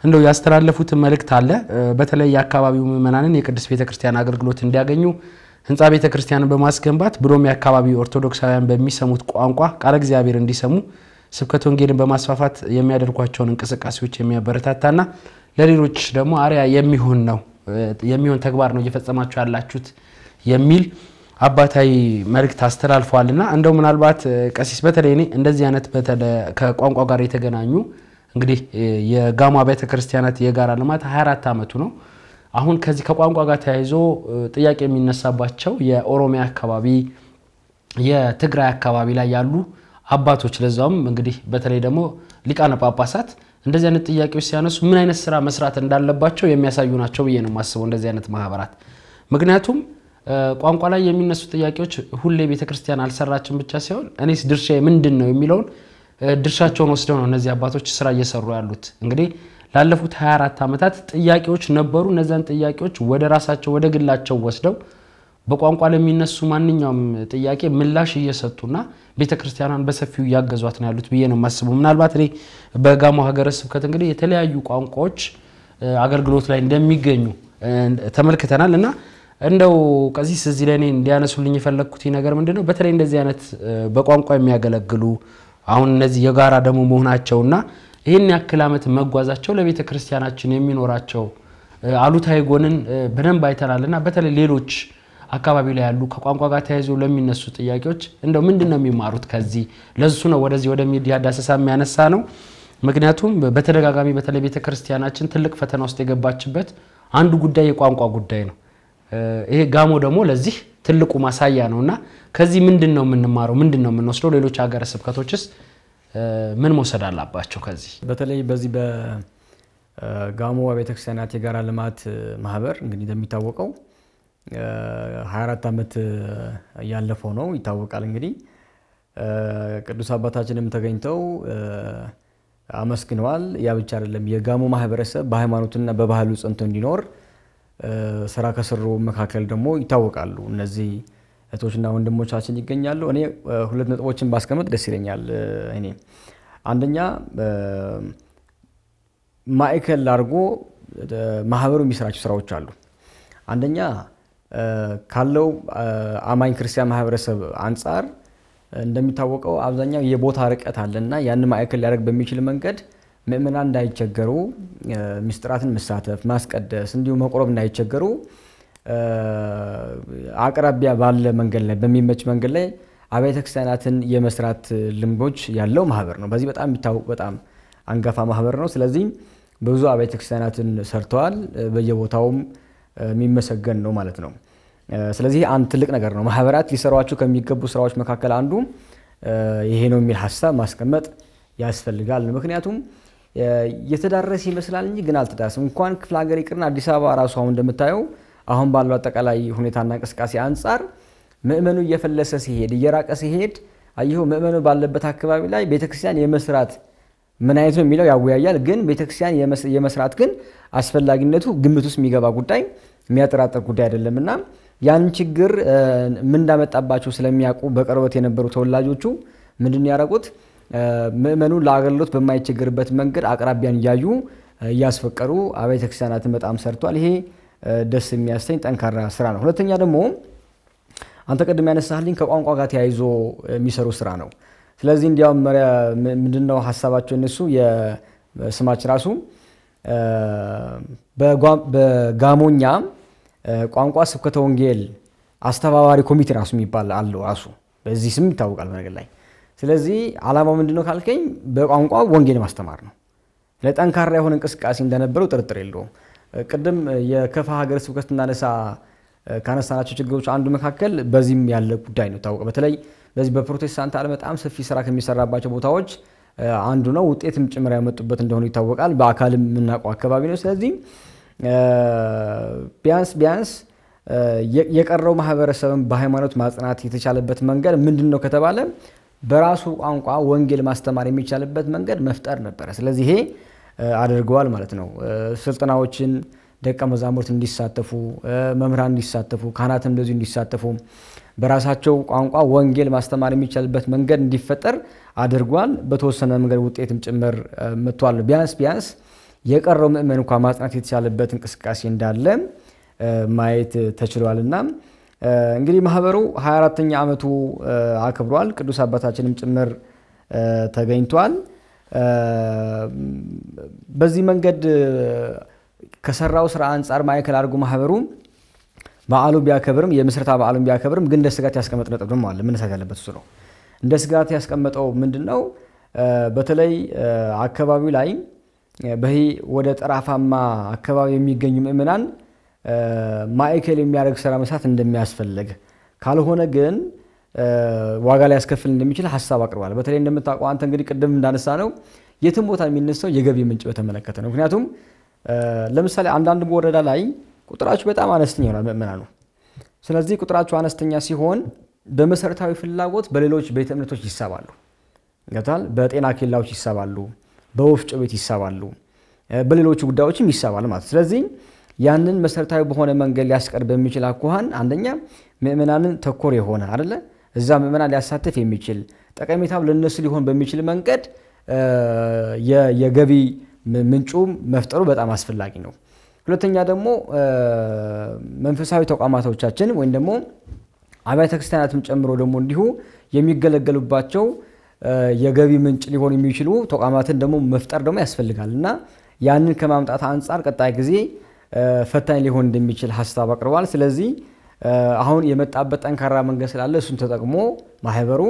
እንደው ያስተላለፉትን መልእክት አለ። በተለይ የአካባቢው ምዕመናንን የቅድስት ቤተክርስቲያን አገልግሎት እንዲያገኙ ህንፃ ቤተክርስቲያንን በማስገንባት ብሎም የአካባቢው ኦርቶዶክሳውያን በሚሰሙት ቋንቋ ቃለ እግዚአብሔር እንዲሰሙ ስብከተ ወንጌልን በማስፋፋት የሚያደርጓቸውን እንቅስቃሴዎች የሚያበረታታና ለሌሎች ደግሞ አርያ የሚሆን ነው የሚሆን ተግባር ነው እየፈጸማችሁ ያላችሁት የሚል አባታዊ መልእክት አስተላልፈዋልና እንደው ምናልባት ቀሲስ በተለይ እኔ እንደዚህ አይነት ከቋንቋ ጋር የተገናኙ እንግዲህ የጋሞ አብያተ ክርስቲያናት የጋራ ልማት 24 ዓመቱ ነው። አሁን ከዚህ ከቋንቋ ጋር ተያይዞ ጥያቄ የሚነሳባቸው የኦሮሚያ አካባቢ፣ የትግራይ አካባቢ ላይ ያሉ አባቶች ለዛውም እንግዲህ በተለይ ደግሞ ሊቃነ ጳጳሳት እንደዚህ አይነት ጥያቄዎች ሲያነሱ ምን አይነት ስራ መስራት እንዳለባቸው የሚያሳዩ ናቸው ብዬ ነው የማስበው እንደዚህ አይነት ማህበራት ምክንያቱም ቋንቋ ላይ የሚነሱ ጥያቄዎች ሁሌ ቤተክርስቲያን አልሰራችን ብቻ ሳይሆን እኔስ ድርሻ ምንድን ነው የሚለውን ድርሻቸውን ወስደው ነው እነዚህ አባቶች ስራ እየሰሩ ያሉት። እንግዲህ ላለፉት 24 ዓመታት ጥያቄዎች ነበሩ። እነዚያን ጥያቄዎች ወደ ራሳቸው ወደ ግላቸው ወስደው በቋንቋ ለሚነሱ ማንኛውም ጥያቄ ምላሽ እየሰጡና ቤተክርስቲያኗን በሰፊው እያገዟት ነው ያሉት ብዬ ነው የማስበው። ምናልባት እኔ በጋሞ ሀገረ ስብከት እንግዲህ የተለያዩ ቋንቋዎች አገልግሎት ላይ እንደሚገኙ ተመልክተናል እና እንደው ቀሲስ እዚህ ላይ እኔ እንዲያነሱልኝ የፈለግኩት ነገር ምንድን ነው፣ በተለይ እንደዚህ አይነት በቋንቋ የሚያገለግሉ አሁን እነዚህ የጋራ ደግሞ መሆናቸውና ይህን ያክል ዓመት መጓዛቸው ለቤተ ክርስቲያናችን የሚኖራቸው አሉታዊ ጎንን በደንብ አይተናልና በተለይ ሌሎች አካባቢ ላይ ያሉ ከቋንቋ ጋር ተያይዞ ለሚነሱ ጥያቄዎች እንደው ምንድን ነው የሚማሩት ከዚህ ለሱ ነው ወደዚህ ወደ ሚዲያ ዳሰሳ የሚያነሳ ነው። ምክንያቱም በተደጋጋሚ በተለይ ቤተ ክርስቲያናችን ትልቅ ፈተና ውስጥ የገባችበት አንዱ ጉዳይ የቋንቋ ጉዳይ ነው። ይሄ ጋሞ ደግሞ ለዚህ ትልቁ ማሳያ ነው እና ከዚህ ምንድን ነው የምንማረው? ምንድን ነው የምንወስደው? ሌሎች ሀገረ ስብከቶችስ ምን መውሰድ አላባቸው? ከዚህ በተለይ በዚህ በጋሞ ቤተክርስቲያናት የጋራ ልማት ማህበር እንግዲህ እንደሚታወቀው 24 ዓመት ያለፈው ነው ይታወቃል። እንግዲህ ቅዱስ አባታችንም ተገኝተው አመስግነዋል። ያ ብቻ አይደለም፣ የጋሞ ማህበረሰብ በሃይማኖትና በባህሉ ጸንቶ እንዲኖር ስራ ከሰሩ መካከል ደግሞ ይታወቃሉ። እነዚህ እህቶችና ወንድሞቻችን ይገኛሉ። እኔ ሁለት ነጥቦችን ባስቀምጥ ደስ ይለኛል። እኔ አንደኛ ማዕከል አድርጎ ማህበሩ የሚሰራቸው ስራዎች አሉ። አንደኛ ካለው አማኝ ክርስቲያን ማህበረሰብ አንጻር እንደሚታወቀው አብዛኛው የቦታ ርቀት አለና ያን ማዕከል ሊያደርግ በሚችል መንገድ ምእመናን እንዳይቸገሩ ምስጢራትን መሳተፍ፣ ማስቀደስ እንዲሁም መቁረብ እንዳይቸገሩ አቅራቢያ ባለ መንገድ ላይ በሚመች መንገድ ላይ አብያተ ክርስቲያናትን የመስራት ልምዶች ያለው ማህበር ነው። በዚህ በጣም የሚታወቅ በጣም አንጋፋ ማህበር ነው። ስለዚህ ብዙ አብያተ ክርስቲያናትን ሰርተዋል። በየቦታውም የሚመሰገን ነው ማለት ነው። ስለዚህ አንድ ትልቅ ነገር ነው። ማህበራት ሊሰሯቸው ከሚገቡ ስራዎች መካከል አንዱ ይሄ ነው የሚል ሀሳብ ማስቀመጥ ያስፈልጋል። ምክንያቱም የተዳረሰ ይመስላል እንጂ ግን አልተዳረሰም። እንኳን ክፍለ ሀገር ይቅርና አዲስ አበባ ራሱ አሁን እንደምታየው አሁን ባለው አጠቃላይ ሁኔታና እንቅስቃሴ አንጻር ምእመኑ እየፈለሰ ሲሄድ እየራቀ ሲሄድ አየሁ ምእመኑ ባለበት አካባቢ ላይ ቤተክርስቲያን የመስራት ምን አይነት ነው የሚለው ያወያያል። ግን ቤተክርስቲያን የመስራት ግን አስፈላጊነቱ ግምት ውስጥ የሚገባ ጉዳይ የሚያጠራጥር ጉዳይ አይደለም እና ያን ችግር ምን እንዳመጣባቸው ስለሚያውቁ በቅርበት የነበሩ ተወላጆቹ ምንድን ያደረጉት ምእመኑ ለአገልግሎት በማይቸገርበት መንገድ አቅራቢያን እያዩ እያስፈቀሩ አብያተ ክርስቲያናትን በጣም ሰርቷል። ይሄ ደስ የሚያሰኝ ጠንካራ ስራ ነው። ሁለተኛ ደግሞ አንተ ቅድም ያነሳልኝ ከቋንቋ ጋር ተያይዞ የሚሰሩ ስራ ነው። ስለዚህ እንዲያውም ምንድነው ሀሳባቸው እነሱ የስማችን ራሱ በጋሞኛ ቋንቋ ስብከተ ወንጌል አስተባባሪ ኮሚቴ ራሱ የሚባል አለው ራሱ በዚህ ስም ይታወቃል በነገር ላይ። ስለዚህ ዓላማው ምንድነው ካልከኝ በቋንቋ ወንጌል ማስተማር ነው። ለጠንካራ የሆነ እንቅስቃሴ እንደነበረው ጥርጥር የለውም። ቅድም የከፋ ሀገረ ስብከት እናነሳ ካነሳናቸው ችግሮች አንዱ መካከል በዚህም ያለ ጉዳይ ነው ታወቀ። በተለይ በዚህ በፕሮቴስታንት ዓለም በጣም ሰፊ ስራ ከሚሰራባቸው ቦታዎች አንዱ ነው። ውጤትም ጭምር ያመጡበት እንደሆኑ ይታወቃል። በአካልም የምናውቀው አካባቢ ነው። ስለዚህ ቢያንስ ቢያንስ የቀረው ማህበረሰብን በሃይማኖት ማጽናት የተቻለበት መንገድ ምንድን ነው ከተባለ በራሱ ቋንቋ ወንጌል ማስተማር የሚቻልበት መንገድ መፍጠር ነበረ። ስለዚህ ይሄ አድርገዋል ማለት ነው። ስልጠናዎችን ደቀ መዛሙርት እንዲሳተፉ፣ መምህራን እንዲሳተፉ፣ ካህናትም እንደዚሁ እንዲሳተፉ በራሳቸው ቋንቋ ወንጌል ማስተማር የሚቻልበት መንገድ እንዲፈጠር አድርጓል። በተወሰነ መንገድ ውጤትም ጭምር መጥቷል። ቢያንስ ቢያንስ የቀረው ምእመን እንኳ ማጽናት የተቻለበት እንቅስቃሴ እንዳለ ማየት ተችሏል እና እንግዲህ ማህበሩ 24ተኛ ዓመቱ አክብሯል። ቅዱስ አባታችንም ጭምር ተገኝቷል። በዚህ መንገድ ከሰራው ስራ አንጻር ማዕከል አድርጎ ማህበሩ በዓሉ ቢያከብርም የምስረታ በዓሉን ቢያከብርም ግን እንደ ስጋት ያስቀመጥ ነጥብ አለ። መነሳት ያለበት እሱ ነው። እንደ ስጋት ያስቀመጠው ምንድን ነው? በተለይ አካባቢው ላይ በይሄ ወደ ጠራፋማ አካባቢ የሚገኙ ምእመናን ማዕከል የሚያደርግ ስራ መስራት እንደሚያስፈልግ ካልሆነ ግን ዋጋ ላይ ያስከፍል እንደሚችል ሀሳብ አቅርቧል። በተለይ እንደምታውቀው አንተ እንግዲህ ቅድም እንዳነሳ ነው የትም ቦታ የሚነሳው የገቢ ምንጭ በተመለከተ ነው። ምክንያቱም ለምሳሌ አንዳንድ ወረዳ ላይ ቁጥራቸው በጣም አነስተኛ ይሆናል ምእመናኑ። ስለዚህ ቁጥራቸው አነስተኛ ሲሆን በመሰረታዊ ፍላጎት በሌሎች ቤተ እምነቶች ይሳባሉ፣ ገብቷል። በጤና ኬላዎች ይሳባሉ፣ በወፍጮ ቤት ይሳባሉ፣ በሌሎቹ ጉዳዮችም ይሳባል ማለት ስለዚህ ያንን መሰረታዊ በሆነ መንገድ ሊያስቀር በሚችል አኳኋን አንደኛ ምእመናንን ተኮር የሆነ አደለ እዛ ምእመናን ሊያሳትፍ የሚችል ጠቀሜታው ለነሱ ሊሆን በሚችል መንገድ የገቢ ምንጩ መፍጠሩ በጣም አስፈላጊ ነው። ሁለተኛ ደግሞ መንፈሳዊ ተቋማቶቻችን ወይም ደግሞ አብያተ ክርስቲያናትም ጨምሮ ደግሞ እንዲሁ የሚገለገሉባቸው የገቢ ምንጭ ሊሆኑ የሚችሉ ተቋማትን ደግሞ መፍጠር ደግሞ ያስፈልጋል እና ያንን ከማምጣት አንጻር ቀጣይ ጊዜ ፈታኝ ሊሆን እንደሚችል ሀሳብ አቅርቧል። ስለዚህ አሁን የመጣበት ጠንካራ መንገድ ስላለ እሱን ተጠቅሞ ማህበሩ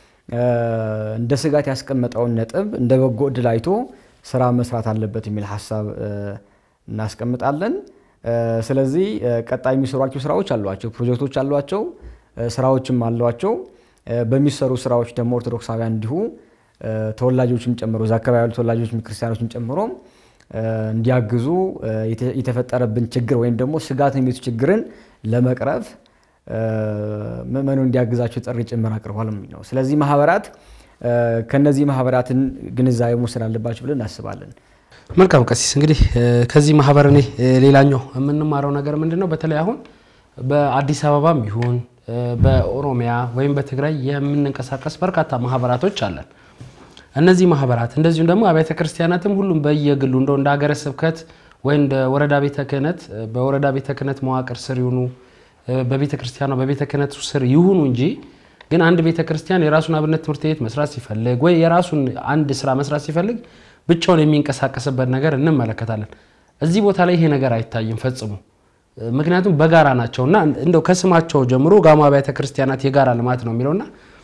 እንደ ስጋት ያስቀመጠውን ነጥብ እንደ በጎ እድል አይቶ ስራ መስራት አለበት የሚል ሀሳብ እናስቀምጣለን። ስለዚህ ቀጣይ የሚሰሯቸው ስራዎች አሏቸው፣ ፕሮጀክቶች አሏቸው፣ ስራዎችም አሏቸው። በሚሰሩ ስራዎች ደግሞ ኦርቶዶክሳውያን እንዲሁ ተወላጆችም ጨምሮ እዛ አካባቢ ያሉ ተወላጆች ክርስቲያኖችን ጨምሮ እንዲያግዙ የተፈጠረብን ችግር ወይም ደግሞ ስጋት የሚቱ ችግርን ለመቅረፍ ምእመኑ እንዲያግዛቸው ጥሪ ጭምር አቅርቧል ነው። ስለዚህ ማህበራት ከነዚህ ማህበራትን ግንዛቤ መውሰድ አለባቸው ብለን እናስባለን። መልካም ቀሲስ፣ እንግዲህ ከዚህ ማህበር እኔ ሌላኛው የምንማረው ነገር ምንድን ነው? በተለይ አሁን በአዲስ አበባም ይሁን በኦሮሚያ ወይም በትግራይ የምንንቀሳቀስ በርካታ ማህበራቶች አለን። እነዚህ ማህበራት እንደዚሁም ደግሞ አብያተ ክርስቲያናትም ሁሉም በየግሉ እንደው እንደ ሀገረ ስብከት ወይ እንደ ወረዳ ቤተ ክህነት በወረዳ ቤተ ክህነት መዋቅር ስር ይሁኑ በቤተ ክርስቲያኗ በቤተ ክህነቱ ስር ይሁኑ እንጂ ግን አንድ ቤተ ክርስቲያን የራሱን አብነት ትምህርት ቤት መስራት ሲፈልግ ወይ የራሱን አንድ ስራ መስራት ሲፈልግ ብቻውን የሚንቀሳቀስበት ነገር እንመለከታለን። እዚህ ቦታ ላይ ይሄ ነገር አይታይም ፈጽሞ። ምክንያቱም በጋራ ናቸውና እንደው ከስማቸው ጀምሮ ጋሞ አብያተ ክርስቲያናት የጋራ ልማት ነው የሚለውና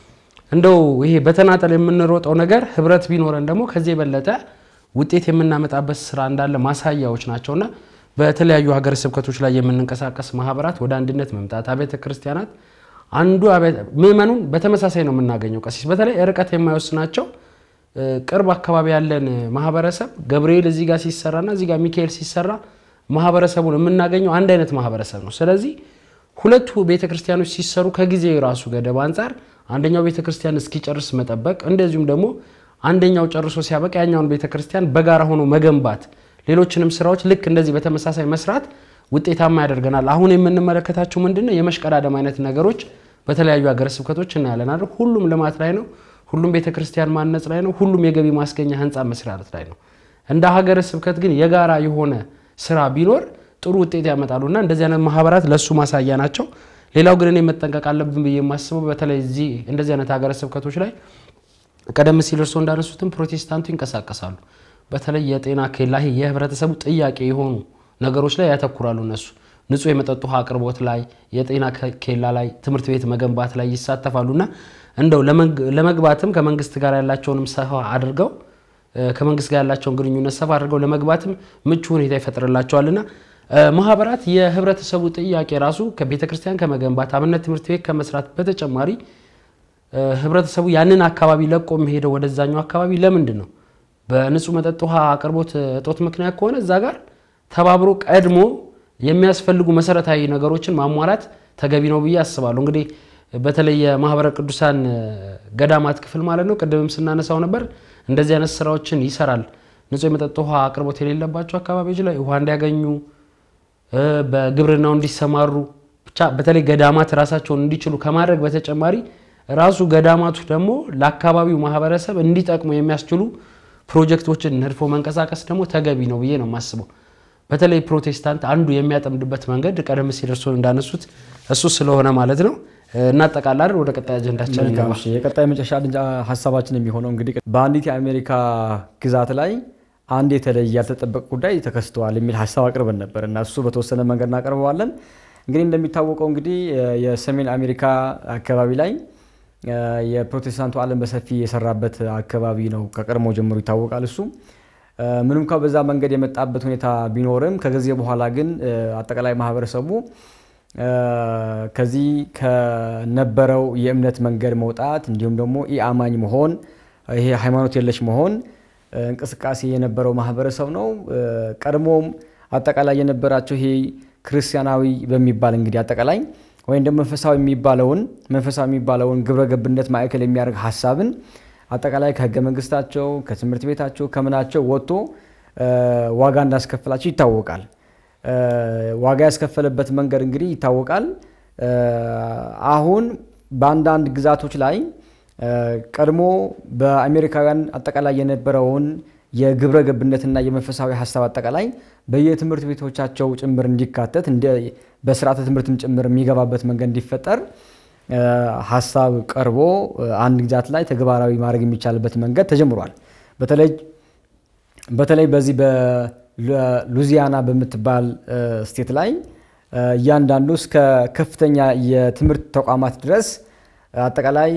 እንደው ይሄ በተናጠል የምንሮጠው ነገር ህብረት ቢኖረን ደግሞ ከዚህ የበለጠ ውጤት የምናመጣበት ስራ እንዳለ ማሳያዎች ናቸውና በተለያዩ ሀገረ ስብከቶች ላይ የምንንቀሳቀስ ማህበራት ወደ አንድነት መምጣት አብያተ ክርስቲያናት አንዱ ምእመኑን በተመሳሳይ ነው የምናገኘው። ቀሲስ በተለይ ርቀት የማይወስናቸው ቅርብ አካባቢ ያለን ማህበረሰብ ገብርኤል እዚህ ጋር ሲሰራና እዚህ ጋር ሚካኤል ሲሰራ ማህበረሰቡን የምናገኘው አንድ አይነት ማህበረሰብ ነው። ስለዚህ ሁለቱ ቤተክርስቲያኖች ሲሰሩ ከጊዜ ራሱ ገደብ አንጻር አንደኛው ቤተክርስቲያን እስኪጨርስ መጠበቅ፣ እንደዚሁም ደግሞ አንደኛው ጨርሶ ሲያበቃ ያኛውን ቤተክርስቲያን በጋራ ሆኖ መገንባት፣ ሌሎችንም ስራዎች ልክ እንደዚህ በተመሳሳይ መስራት ውጤታማ ያደርገናል። አሁን የምንመለከታቸው ምንድነው የመሽቀዳደም አይነት ነገሮች በተለያዩ ሀገረ ስብከቶች እናያለን አይደል? ሁሉም ልማት ላይ ነው። ሁሉም ቤተክርስቲያን ማነጽ ላይ ነው። ሁሉም የገቢ ማስገኛ ህንፃ መስራት ላይ ነው። እንደ ሀገረ ስብከት ግን የጋራ የሆነ ስራ ቢኖር ጥሩ ውጤት ያመጣሉና እንደዚህ አይነት ማህበራት ለእሱ ማሳያ ናቸው። ሌላው ግን እኔ መጠንቀቅ አለብን ብዬ የማስበው በተለይ እዚህ እንደዚህ አይነት ሀገረ ስብከቶች ላይ ቀደም ሲል እርስዎ እንዳነሱትም ፕሮቴስታንቱ ይንቀሳቀሳሉ። በተለይ የጤና ኬላ የህብረተሰቡ ጥያቄ የሆኑ ነገሮች ላይ ያተኩራሉ። እነሱ ንጹህ የመጠጥ ውሃ አቅርቦት ላይ፣ የጤና ኬላ ላይ፣ ትምህርት ቤት መገንባት ላይ ይሳተፋሉና እንደው ለመግባትም ከመንግስት ጋር ያላቸውንም ሰፋ አድርገው ከመንግስት ጋር ያላቸውን ግንኙነት ሰፋ አድርገው ለመግባትም ምቹ ሁኔታ ይፈጥርላቸዋልና ማህበራት የህብረተሰቡ ጥያቄ ራሱ ከቤተ ክርስቲያን ከመገንባት አብነት ትምህርት ቤት ከመስራት በተጨማሪ ህብረተሰቡ ያንን አካባቢ ለቆ የሚሄደው ወደዛኛው አካባቢ ለምንድን ነው? በንጹህ መጠጥ ውሃ አቅርቦት እጦት ምክንያት ከሆነ እዛ ጋር ተባብሮ ቀድሞ የሚያስፈልጉ መሰረታዊ ነገሮችን ማሟላት ተገቢ ነው ብዬ አስባለሁ። እንግዲህ በተለይ የማህበረ ቅዱሳን ገዳማት ክፍል ማለት ነው፣ ቅድምም ስናነሳው ነበር፣ እንደዚህ አይነት ስራዎችን ይሰራል። ንጹህ የመጠጥ ውሃ አቅርቦት የሌለባቸው አካባቢዎች ላይ ውሃ እንዲያገኙ፣ በግብርናው እንዲሰማሩ፣ ብቻ በተለይ ገዳማት ራሳቸውን እንዲችሉ ከማድረግ በተጨማሪ ራሱ ገዳማቱ ደግሞ ለአካባቢው ማህበረሰብ እንዲጠቅሙ የሚያስችሉ ፕሮጀክቶችን ነድፎ መንቀሳቀስ ደግሞ ተገቢ ነው ብዬ ነው የማስበው። በተለይ ፕሮቴስታንት አንዱ የሚያጠምድበት መንገድ ቀደም ሲል እርስዎ እንዳነሱት እሱ ስለሆነ ማለት ነው። እናጠቃላለን። ወደ ቀጣይ አጀንዳችን እንገባ። እሺ፣ የቀጣይ መጨረሻ ሀሳባችን የሚሆነው እንግዲህ በአንዲት የአሜሪካ ግዛት ላይ አንድ የተለየ ያልተጠበቀ ጉዳይ ተከስተዋል የሚል ሀሳብ አቅርበን ነበር እና እሱ በተወሰነ መንገድ እናቀርበዋለን። እንግዲህ እንደሚታወቀው እንግዲህ የሰሜን አሜሪካ አካባቢ ላይ የፕሮቴስታንቱ ዓለም በሰፊ የሰራበት አካባቢ ነው። ከቀድሞ ጀምሮ ይታወቃል። እሱ ምንም እንኳ በዛ መንገድ የመጣበት ሁኔታ ቢኖርም ከጊዜ በኋላ ግን አጠቃላይ ማህበረሰቡ ከዚህ ከነበረው የእምነት መንገድ መውጣት እንዲሁም ደግሞ ኢአማኝ መሆን ይሄ ሃይማኖት የለሽ መሆን እንቅስቃሴ የነበረው ማህበረሰብ ነው። ቀድሞም አጠቃላይ የነበራቸው ይሄ ክርስቲያናዊ በሚባል እንግዲህ አጠቃላይ ወይም ደግሞ መንፈሳዊ የሚባለውን መንፈሳዊ የሚባለውን ግብረ ገብነት ማዕከል የሚያደርግ ሀሳብን አጠቃላይ ከህገ መንግስታቸው ከትምህርት ቤታቸው ከምናቸው ወጥቶ ዋጋ እንዳስከፍላቸው ይታወቃል። ዋጋ ያስከፈለበት መንገድ እንግዲህ ይታወቃል። አሁን በአንዳንድ ግዛቶች ላይ ቀድሞ በአሜሪካውያን አጠቃላይ የነበረውን የግብረ ገብነትና የመንፈሳዊ ሀሳብ አጠቃላይ በየትምህርት ቤቶቻቸው ጭምር እንዲካተት በስርዓተ ትምህርትም ጭምር የሚገባበት መንገድ እንዲፈጠር ሀሳብ ቀርቦ አንድ ግዛት ላይ ተግባራዊ ማድረግ የሚቻልበት መንገድ ተጀምሯል። በተለይ በተለይ በዚህ በሉዚያና በምትባል ስቴት ላይ እያንዳንዱ እስከ ከፍተኛ የትምህርት ተቋማት ድረስ አጠቃላይ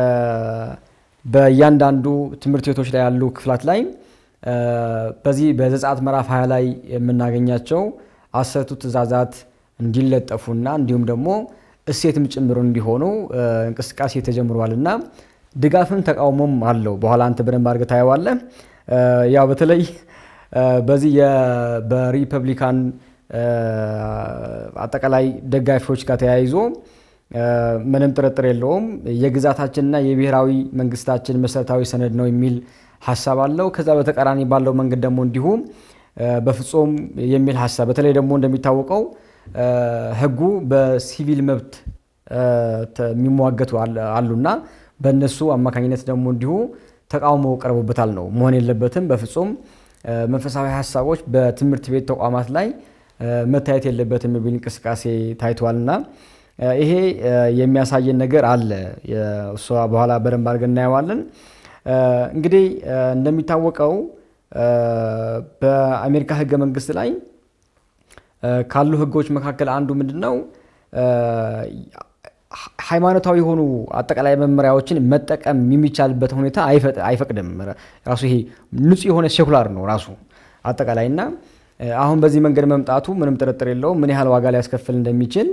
በእያንዳንዱ ትምህርት ቤቶች ላይ ያሉ ክፍላት ላይ በዚህ በዘጸአት ምዕራፍ 20 ላይ የምናገኛቸው አስርቱ ትእዛዛት እንዲለጠፉና እንዲሁም ደግሞ እሴትም ጭምር እንዲሆኑ እንቅስቃሴ ተጀምሯል እና ድጋፍም ተቃውሞም አለው። በኋላ አንተ በደንብ አድርገህ ታየዋለህ። ያው በተለይ በዚህ በሪፐብሊካን አጠቃላይ ደጋፊዎች ጋር ተያይዞ ምንም ጥርጥር የለውም የግዛታችንና የብሔራዊ መንግስታችን መሰረታዊ ሰነድ ነው የሚል ሀሳብ አለው። ከዛ በተቃራኒ ባለው መንገድ ደግሞ እንዲሁ በፍጹም የሚል ሀሳብ በተለይ ደግሞ እንደሚታወቀው ሕጉ በሲቪል መብት የሚሟገቱ አሉና በእነሱ አማካኝነት ደግሞ እንዲሁ ተቃውሞ ቀርቦበታል ነው መሆን የለበትም በፍጹም መንፈሳዊ ሀሳቦች በትምህርት ቤት ተቋማት ላይ መታየት የለበትም የሚል እንቅስቃሴ ታይቷልና ይሄ የሚያሳየን ነገር አለ። እሷ በኋላ በደንብ አድርገን እናየዋለን። እንግዲህ እንደሚታወቀው በአሜሪካ ህገ መንግስት ላይ ካሉ ህጎች መካከል አንዱ ምንድን ነው? ሃይማኖታዊ የሆኑ አጠቃላይ መመሪያዎችን መጠቀም የሚቻልበት ሁኔታ አይፈቅድም። ራሱ ይሄ ንጹህ የሆነ ሴኩላር ነው ራሱ አጠቃላይ እና አሁን በዚህ መንገድ መምጣቱ ምንም ጥርጥር የለውም ምን ያህል ዋጋ ሊያስከፍል እንደሚችል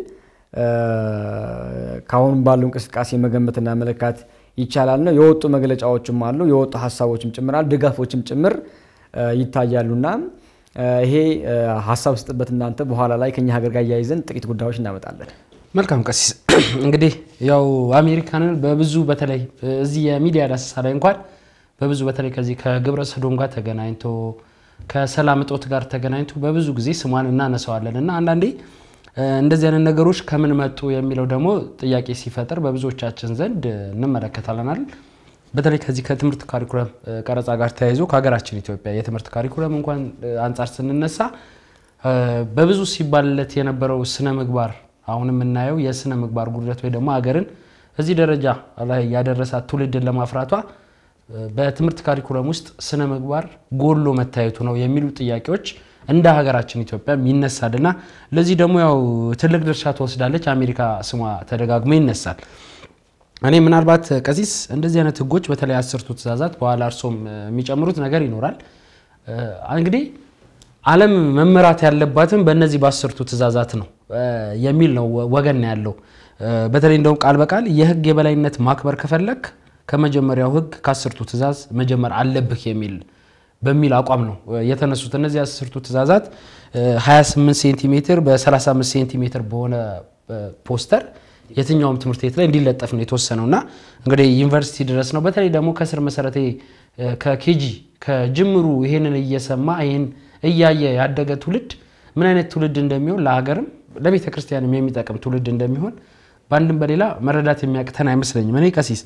ከአሁን ባሉ እንቅስቃሴ መገመትና መለካት ይቻላል ነው። የወጡ መግለጫዎችም አሉ፣ የወጡ ሀሳቦችም ጭምራል፣ ድጋፎችም ጭምር ይታያሉና ይሄ ሀሳብ ስጥበት እናንተ በኋላ ላይ ከኛ ሀገር ጋር እያይዘን ጥቂት ጉዳዮች እናመጣለን። መልካም ቀሲስ፣ እንግዲህ ያው አሜሪካንን በብዙ በተለይ እዚህ የሚዲያ ዳሰሳ ላይ እንኳን በብዙ በተለይ ከዚህ ከግብረ ሰዶም ጋር ተገናኝቶ ከሰላም እጦት ጋር ተገናኝቶ በብዙ ጊዜ ስሟን እናነሳዋለን እና አንዳንዴ እንደዚህ አይነት ነገሮች ከምን መጡ የሚለው ደግሞ ጥያቄ ሲፈጥር በብዙዎቻችን ዘንድ እንመለከታለናል። በተለይ ከዚህ ከትምህርት ካሪኩለም ቀረጻ ጋር ተያይዞ ከሀገራችን ኢትዮጵያ የትምህርት ካሪኩለም እንኳን አንጻር ስንነሳ በብዙ ሲባልለት የነበረው ስነ ምግባር አሁን የምናየው የስነ ምግባር ጉድለት ወይ ደግሞ ሀገርን እዚህ ደረጃ ላይ ያደረሳት ትውልድን ለማፍራቷ በትምህርት ካሪኩለም ውስጥ ስነ ምግባር ጎሎ መታየቱ ነው የሚሉ ጥያቄዎች እንደ ሀገራችን ኢትዮጵያ ይነሳልና ለዚህ ደግሞ ያው ትልቅ ድርሻ ትወስዳለች አሜሪካ ስሟ ተደጋግሞ ይነሳል። እኔ ምናልባት ቀሲስ እንደዚህ አይነት ህጎች በተለይ አስርቱ ትእዛዛት በኋላ እርሶም የሚጨምሩት ነገር ይኖራል። እንግዲህ ዓለም መመራት ያለባትም በእነዚህ በአስርቱ ትእዛዛት ነው የሚል ነው ወገን ያለው። በተለይ እንደውም ቃል በቃል የህግ የበላይነት ማክበር ከፈለግ ከመጀመሪያው ህግ ከአስርቱ ትእዛዝ መጀመር አለብህ የሚል በሚል አቋም ነው የተነሱት። እነዚህ አስርቱ ትእዛዛት 28 ሴንቲሜትር በ35 ሴንቲሜትር በሆነ ፖስተር የትኛውም ትምህርት ቤት ላይ እንዲለጠፍ ነው የተወሰነው እና እንግዲህ ዩኒቨርሲቲ ድረስ ነው። በተለይ ደግሞ ከስር መሰረቴ ከኬጂ ከጅምሩ ይሄንን እየሰማ ይሄን እያየ ያደገ ትውልድ ምን አይነት ትውልድ እንደሚሆን ለሀገርም ለቤተ ክርስቲያንም የሚጠቅም ትውልድ እንደሚሆን በአንድም በሌላ መረዳት የሚያቅተን አይመስለኝም። እኔ ቀሲስ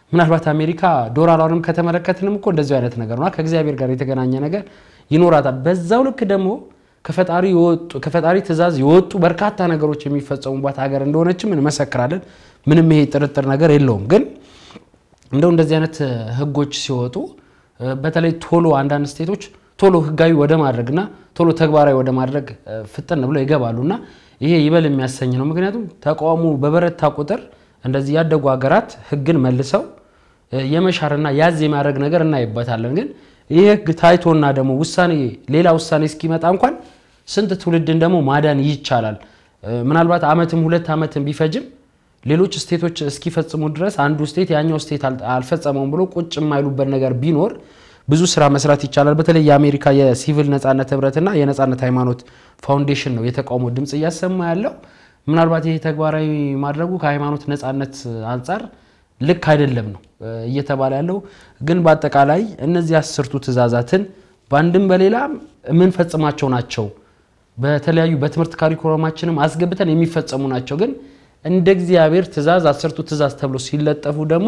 ምናልባት አሜሪካ ዶላሯንም ከተመለከትንም እኮ እንደዚሁ አይነት ነገር ነው። ከእግዚአብሔር ጋር የተገናኘ ነገር ይኖራታል። በዛው ልክ ደግሞ ከፈጣሪ የወጡ ከፈጣሪ ትእዛዝ የወጡ በርካታ ነገሮች የሚፈጸሙባት ሀገር እንደሆነችም እንመሰክራለን። ምንም ይሄ ጥርጥር ነገር የለውም። ግን እንደው እንደዚህ አይነት ህጎች ሲወጡ በተለይ ቶሎ አንዳንድ ስቴቶች ቶሎ ህጋዊ ወደ ማድረግና ቶሎ ተግባራዊ ወደ ማድረግ ፍጥን ብለው ይገባሉ እና ይሄ ይበል የሚያሰኝ ነው። ምክንያቱም ተቃውሞ በበረታ ቁጥር እንደዚህ ያደጉ ሀገራት ህግን መልሰው የመሻርና ያዝ የማድረግ ነገር እናይበታለን። ግን ይህ ህግ ታይቶና ደግሞ ውሳኔ ሌላ ውሳኔ እስኪመጣ እንኳን ስንት ትውልድን ደግሞ ማዳን ይቻላል። ምናልባት አመትም ሁለት አመትም ቢፈጅም ሌሎች ስቴቶች እስኪፈጽሙ ድረስ አንዱ ስቴት ያኛው ስቴት አልፈጸመውም ብሎ ቁጭ የማይሉበት ነገር ቢኖር ብዙ ስራ መስራት ይቻላል። በተለይ የአሜሪካ የሲቪል ነጻነት ህብረትና የነጻነት ሃይማኖት ፋውንዴሽን ነው የተቃውሞ ድምፅ እያሰማ ያለው። ምናልባት ይሄ ተግባራዊ ማድረጉ ከሃይማኖት ነጻነት አንጻር ልክ አይደለም ነው እየተባለ ያለው። ግን በአጠቃላይ እነዚህ አስርቱ ትእዛዛትን በአንድም በሌላም የምንፈጽማቸው ናቸው። በተለያዩ በትምህርት ካሪኩለማችንም አስገብተን የሚፈጸሙ ናቸው። ግን እንደ እግዚአብሔር ትእዛዝ አስርቱ ትእዛዝ ተብሎ ሲለጠፉ ደግሞ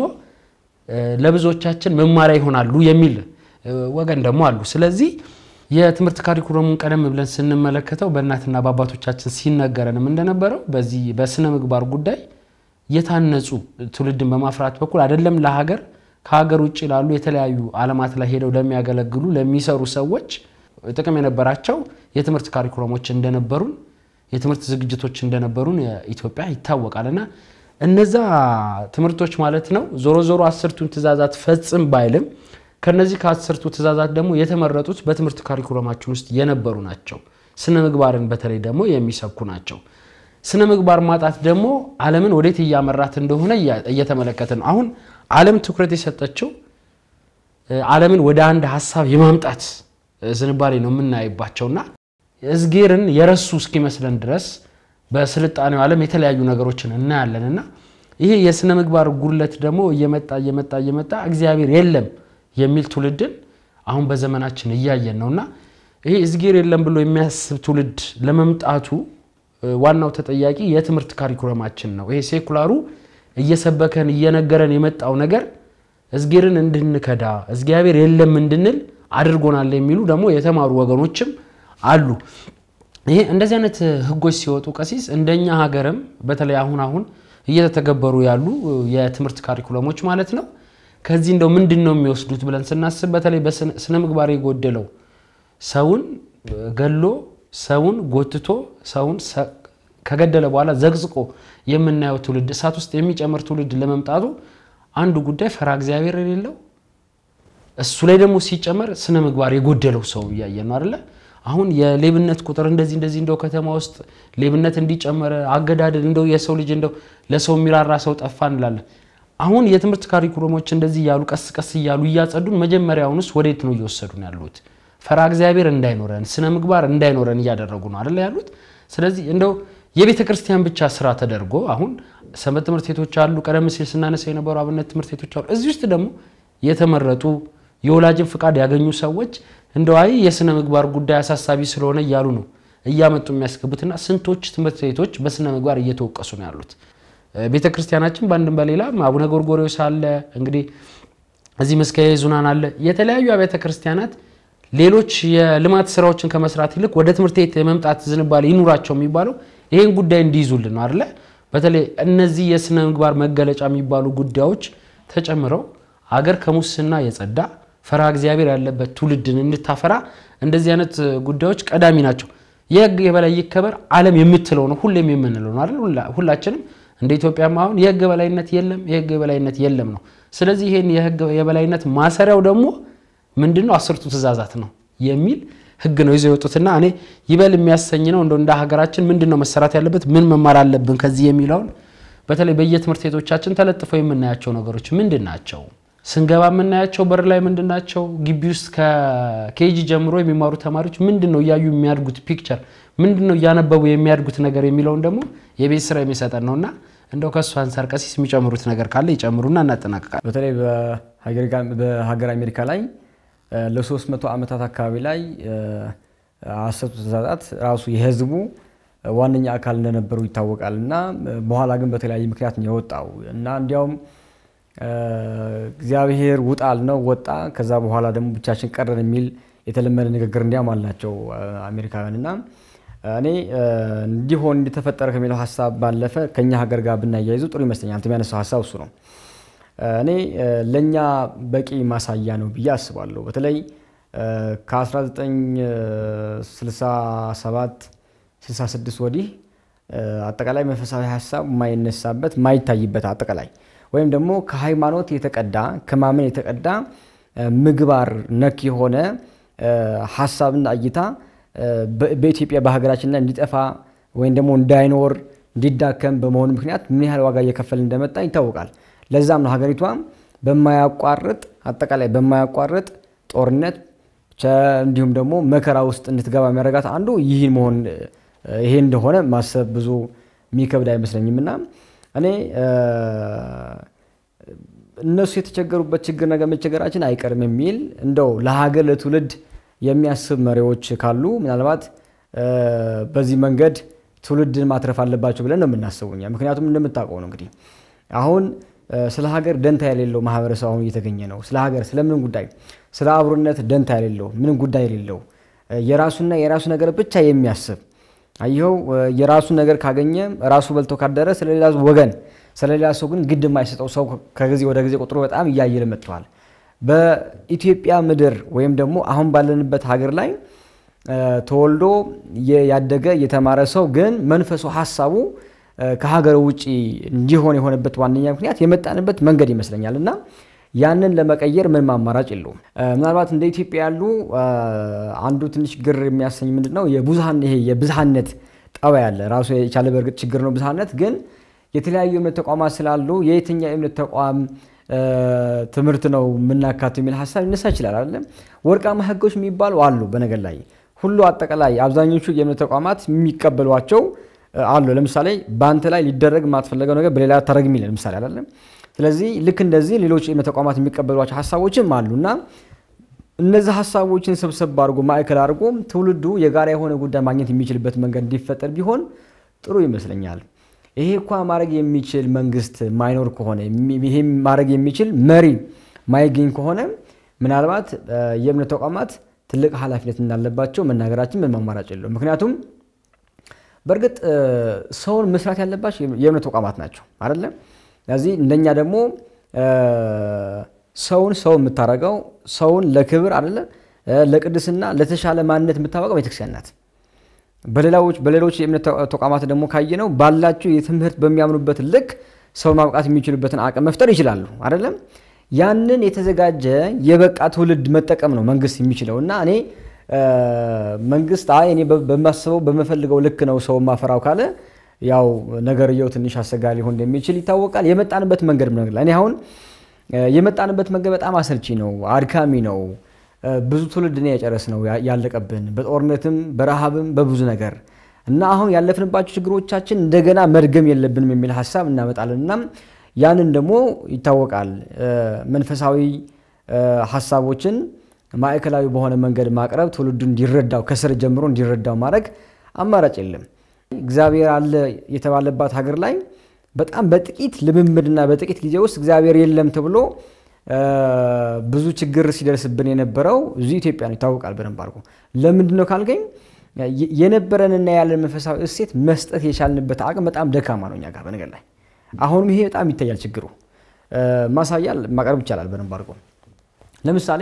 ለብዙዎቻችን መማሪያ ይሆናሉ የሚል ወገን ደግሞ አሉ። ስለዚህ የትምህርት ካሪኩለሙን ቀደም ብለን ስንመለከተው በእናትና በአባቶቻችን ሲነገረንም እንደነበረው በዚህ በስነ ምግባር ጉዳይ የታነጹ ትውልድን በማፍራት በኩል አይደለም ለሀገር ከሀገር ውጭ ላሉ የተለያዩ ዓለማት ላይ ሄደው ለሚያገለግሉ ለሚሰሩ ሰዎች ጥቅም የነበራቸው የትምህርት ካሪኩለሞች እንደነበሩን የትምህርት ዝግጅቶች እንደነበሩን ኢትዮጵያ ይታወቃል። እና እነዛ ትምህርቶች ማለት ነው ዞሮ ዞሮ አስርቱን ትእዛዛት ፈጽም ባይልም ከነዚህ ከአስርቱ ትእዛዛት ደግሞ የተመረጡት በትምህርት ካሪኩለማችን ውስጥ የነበሩ ናቸው። ስነ ምግባርን በተለይ ደግሞ የሚሰብኩ ናቸው። ስነ ምግባር ማጣት ደግሞ ዓለምን ወዴት እያመራት እንደሆነ እየተመለከተ ነው። አሁን ዓለም ትኩረት የሰጠችው ዓለምን ወደ አንድ ሀሳብ የማምጣት ዝንባሌ ነው የምናይባቸውና እዝጌርን የረሱ እስኪመስለን ድረስ በስልጣኔው ዓለም የተለያዩ ነገሮችን እናያለን እና ይሄ የስነ ምግባር ጉድለት ደግሞ እየመጣ እየመጣ እየመጣ እግዚአብሔር የለም የሚል ትውልድን አሁን በዘመናችን እያየን ነው እና ይሄ እዝጌር የለም ብሎ የሚያስብ ትውልድ ለመምጣቱ ዋናው ተጠያቂ የትምህርት ካሪኩለማችን ነው። ይሄ ሴኩላሩ እየሰበከን እየነገረን የመጣው ነገር እዝጌርን እንድንከዳ እግዚአብሔር የለም እንድንል አድርጎናል የሚሉ ደግሞ የተማሩ ወገኖችም አሉ። ይሄ እንደዚህ አይነት ህጎች ሲወጡ ቀሲስ እንደኛ ሀገርም በተለይ አሁን አሁን እየተተገበሩ ያሉ የትምህርት ካሪኩለሞች ማለት ነው ከዚህ እንደው ምንድን ነው የሚወስዱት ብለን ስናስብ በተለይ በስነ ምግባር የጎደለው ሰውን ገሎ ሰውን ጎትቶ ሰውን ከገደለ በኋላ ዘግዝቆ የምናየው ትውልድ እሳት ውስጥ የሚጨምር ትውልድ ለመምጣቱ አንዱ ጉዳይ ፈራ እግዚአብሔር የሌለው እሱ ላይ ደግሞ ሲጨመር ስነ ምግባር የጎደለው ሰው እያየን ነው አይደለ? አሁን የሌብነት ቁጥር እንደዚህ እንደዚህ እንደው ከተማ ውስጥ ሌብነት እንዲጨመረ አገዳደል እንደው የሰው ልጅ እንደው ለሰው የሚራራ ሰው ጠፋ እንላለን። አሁን የትምህርት ካሪኩለሞች እንደዚህ እያሉ ቀስ ቀስ እያሉ እያጸዱን መጀመሪያውንስ ወዴት ነው እየወሰዱን ያሉት? ፈራ እግዚአብሔር እንዳይኖረን ስነ ምግባር እንዳይኖረን እያደረጉ ነው አይደለ ያሉት። ስለዚህ እንደው የቤተ ክርስቲያን ብቻ ስራ ተደርጎ አሁን ሰንበት ትምህርት ቤቶች አሉ። ቀደም ሲል ስናነሳ የነበሩ አብነት ትምህርት ቤቶች አሉ። እዚህ ውስጥ ደግሞ የተመረጡ የወላጅን ፍቃድ ያገኙ ሰዎች እንደው አይ የስነ ምግባር ጉዳይ አሳሳቢ ስለሆነ እያሉ ነው እያመጡ የሚያስገቡትና ስንቶች ትምህርት ቤቶች በስነ ምግባር እየተወቀሱ ነው ያሉት። ቤተ ክርስቲያናችን በአንድም በሌላም አቡነ ጎርጎርዮስ አለ፣ እንግዲህ እዚህ መስቀየ ኅዙናን አለ። የተለያዩ አብያተ ክርስቲያናት ሌሎች የልማት ስራዎችን ከመስራት ይልቅ ወደ ትምህርት ቤት የመምጣት ዝንባሌ ይኑራቸው የሚባለው ይህን ጉዳይ እንዲይዙልን ነው አይደለ? በተለይ እነዚህ የስነ ምግባር መገለጫ የሚባሉ ጉዳዮች ተጨምረው አገር ከሙስና የጸዳ ፈራ እግዚአብሔር ያለበት ትውልድን እንድታፈራ እንደዚህ አይነት ጉዳዮች ቀዳሚ ናቸው። የህግ የበላይ ይከበር ዓለም የምትለው ነው ሁሌም የምንለው ነው አይደል? ሁላችንም እንደ ኢትዮጵያም አሁን የህግ የበላይነት የለም የህግ የበላይነት የለም ነው። ስለዚህ ይሄን የህግ የበላይነት ማሰሪያው ደግሞ ምንድን ነው? አስርቱ ትእዛዛት ነው የሚል ህግ ነው ይዘው የወጡትና እኔ ይበል የሚያሰኝ ነው። እንደው እንደ ሀገራችን ምንድን ነው መሰራት ያለበት ምን መማር አለብን ከዚህ የሚለውን በተለይ በየትምህርት ቤቶቻችን ተለጥፈው የምናያቸው ነገሮች ምንድን ናቸው? ስንገባ የምናያቸው በር ላይ ምንድን ናቸው? ግቢ ውስጥ ከኬጂ ጀምሮ የሚማሩ ተማሪዎች ምንድን ነው እያዩ የሚያድጉት ፒክቸር ምንድን ነው እያነበቡ የሚያድጉት ነገር የሚለውን ደግሞ የቤት ስራ የሚሰጠን ነውና እንደው ከእሱ አንጻር ቀሲስ የሚጨምሩት ነገር ካለ ይጨምሩና እናጠናቅቃለን። በተለይ በሀገር አሜሪካ ላይ ለሶስት መቶ ዓመታት አካባቢ ላይ አስርቱ ትእዛዛት ራሱ የህዝቡ ዋነኛ አካል እንደነበሩ ይታወቃል እና በኋላ ግን በተለያየ ምክንያት ነው የወጣው እና እንዲያውም እግዚአብሔር ውጣ አልነው ወጣ። ከዛ በኋላ ደግሞ ብቻችን ቀረን የሚል የተለመደ ንግግር እንዲያም አላቸው አሜሪካውያን እና እኔ እንዲሆን እንዲተፈጠረ ከሚለው ሀሳብ ባለፈ ከኛ ሀገር ጋር ብናያይዙ ጥሩ ይመስለኛል። አንተ የሚያነሳው ሀሳብ እሱ ነው። እኔ ለእኛ በቂ ማሳያ ነው ብዬ አስባለሁ። በተለይ ከ1967 66 ወዲህ አጠቃላይ መንፈሳዊ ሀሳብ የማይነሳበት የማይታይበት አጠቃላይ ወይም ደግሞ ከሃይማኖት የተቀዳ ከማመን የተቀዳ ምግባር ነክ የሆነ ሀሳብና እይታ በኢትዮጵያ በሀገራችን ላይ እንዲጠፋ ወይም ደግሞ እንዳይኖር እንዲዳከም በመሆኑ ምክንያት ምን ያህል ዋጋ እየከፈል እንደመጣ ይታወቃል። ለዛም ነው ሀገሪቷ በማያቋርጥ አጠቃላይ በማያቋርጥ ጦርነት እንዲሁም ደግሞ መከራ ውስጥ እንድትገባ የሚያደርጋት አንዱ ይህን መሆን ይሄ እንደሆነ ማሰብ ብዙ የሚከብድ አይመስለኝም እና እኔ እነሱ የተቸገሩበት ችግር ነገር መቸገራችን አይቀርም የሚል እንደው ለሀገር ለትውልድ የሚያስብ መሪዎች ካሉ ምናልባት በዚህ መንገድ ትውልድን ማትረፍ አለባቸው ብለን ነው የምናስበው እኛ። ምክንያቱም እንደምታውቀው ነው እንግዲህ አሁን ስለ ሀገር ደንታ የሌለው ማህበረሰብ አሁን እየተገኘ ነው። ስለ ሀገር ስለምንም ጉዳይ ስለ አብሮነት ደንታ የሌለው ምንም ጉዳይ የሌለው የራሱና የራሱ ነገር ብቻ የሚያስብ አየኸው የራሱ ነገር ካገኘ ራሱ በልቶ ካደረ ስለሌላ ወገን ስለሌላ ሰው ግን ግድ የማይሰጠው ሰው ከጊዜ ወደ ጊዜ ቁጥሩ በጣም እያየለ መጥተዋል። በኢትዮጵያ ምድር ወይም ደግሞ አሁን ባለንበት ሀገር ላይ ተወልዶ ያደገ የተማረ ሰው ግን መንፈሱ ሀሳቡ ከሀገር ውጭ እንዲሆን የሆነበት ዋነኛ ምክንያት የመጣንበት መንገድ ይመስለኛል እና ያንን ለመቀየር ምንም አማራጭ የለውም። ምናልባት እንደ ኢትዮጵያ ያሉ አንዱ ትንሽ ግር የሚያሰኝ ምንድን ነው የብዝሃን ይሄ የብዝሃነት ጠባይ ያለ ራሱ የቻለ በእርግጥ ችግር ነው ብዝሃነት። ግን የተለያዩ የእምነት ተቋማት ስላሉ የየትኛው የእምነት ተቋም ትምህርት ነው የምናካተው የሚል ሀሳብ ሊነሳ ይችላል። አይደለም ወርቃማ ህጎች የሚባሉ አሉ። በነገር ላይ ሁሉ አጠቃላይ አብዛኞቹ የእምነት ተቋማት የሚቀበሏቸው አሉ። ለምሳሌ በአንተ ላይ ሊደረግ የማትፈለገው ነገር በሌላ ታረግ የሚል ለምሳሌ አይደለም። ስለዚህ ልክ እንደዚህ ሌሎች የእምነት ተቋማት የሚቀበሏቸው ሀሳቦችም አሉ እና እነዚህ ሀሳቦችን ሰብሰብ አድርጎ ማዕከል አድርጎ ትውልዱ የጋራ የሆነ ጉዳይ ማግኘት የሚችልበት መንገድ እንዲፈጠር ቢሆን ጥሩ ይመስለኛል። ይሄ እኳ ማድረግ የሚችል መንግስት ማይኖር ከሆነ ይሄ ማድረግ የሚችል መሪ ማይገኝ ከሆነ ምናልባት የእምነት ተቋማት ትልቅ ኃላፊነት እንዳለባቸው መናገራችን ምን አማራጭ የለውም። ምክንያቱም በእርግጥ ሰውን መስራት ያለባቸው የእምነት ተቋማት ናቸው አይደለም። ስለዚህ እንደኛ ደግሞ ሰውን ሰው የምታደርገው ሰውን ለክብር አይደለ ለቅድስና ለተሻለ ማንነት የምታወቀው ቤተክርስቲያን ናት። በሌላዎች በሌሎች የእምነት ተቋማት ደግሞ ካየነው ባላቸው የትምህርት በሚያምኑበት ልክ ሰውን ማብቃት የሚችሉበትን አቅም መፍጠር ይችላሉ አይደለም። ያንን የተዘጋጀ የበቃ ትውልድ መጠቀም ነው መንግስት የሚችለው እና እኔ መንግስት አይ እኔ በማስበው በምፈልገው ልክ ነው ሰው ማፈራው ካለ ያው ነገርየው ትንሽ አስቸጋሪ ሊሆን እንደሚችል ይታወቃል። የመጣንበት መንገድ ነገር እኔ አሁን የመጣንበት መንገድ በጣም አሰልቺ ነው፣ አድካሚ ነው። ብዙ ትውልድ ነው የጨረስ ነው ያለቀብን፣ በጦርነትም በረሃብም በብዙ ነገር እና አሁን ያለፍንባቸው ችግሮቻችን እንደገና መድገም የለብንም የሚል ሀሳብ እናመጣለን እና ያንን ደግሞ ይታወቃል መንፈሳዊ ሀሳቦችን ማዕከላዊ በሆነ መንገድ ማቅረብ ትውልዱ እንዲረዳው ከስር ጀምሮ እንዲረዳው ማድረግ አማራጭ የለም። እግዚአብሔር አለ የተባለባት ሀገር ላይ በጣም በጥቂት ልምምድና በጥቂት ጊዜ ውስጥ እግዚአብሔር የለም ተብሎ ብዙ ችግር ሲደርስብን የነበረው እዚሁ ኢትዮጵያ ነው። ይታወቃል በደንብ አድርጎ። ለምንድን ነው ካልገኝ የነበረንና ያለን መንፈሳዊ እሴት መስጠት የቻልንበት አቅም በጣም ደካማ ነው እኛ ጋር በነገር ላይ አሁንም ይሄ በጣም ይታያል ችግሩ። ማሳያ ማቅረብ ይቻላል በደንብ አድርጎ ለምሳሌ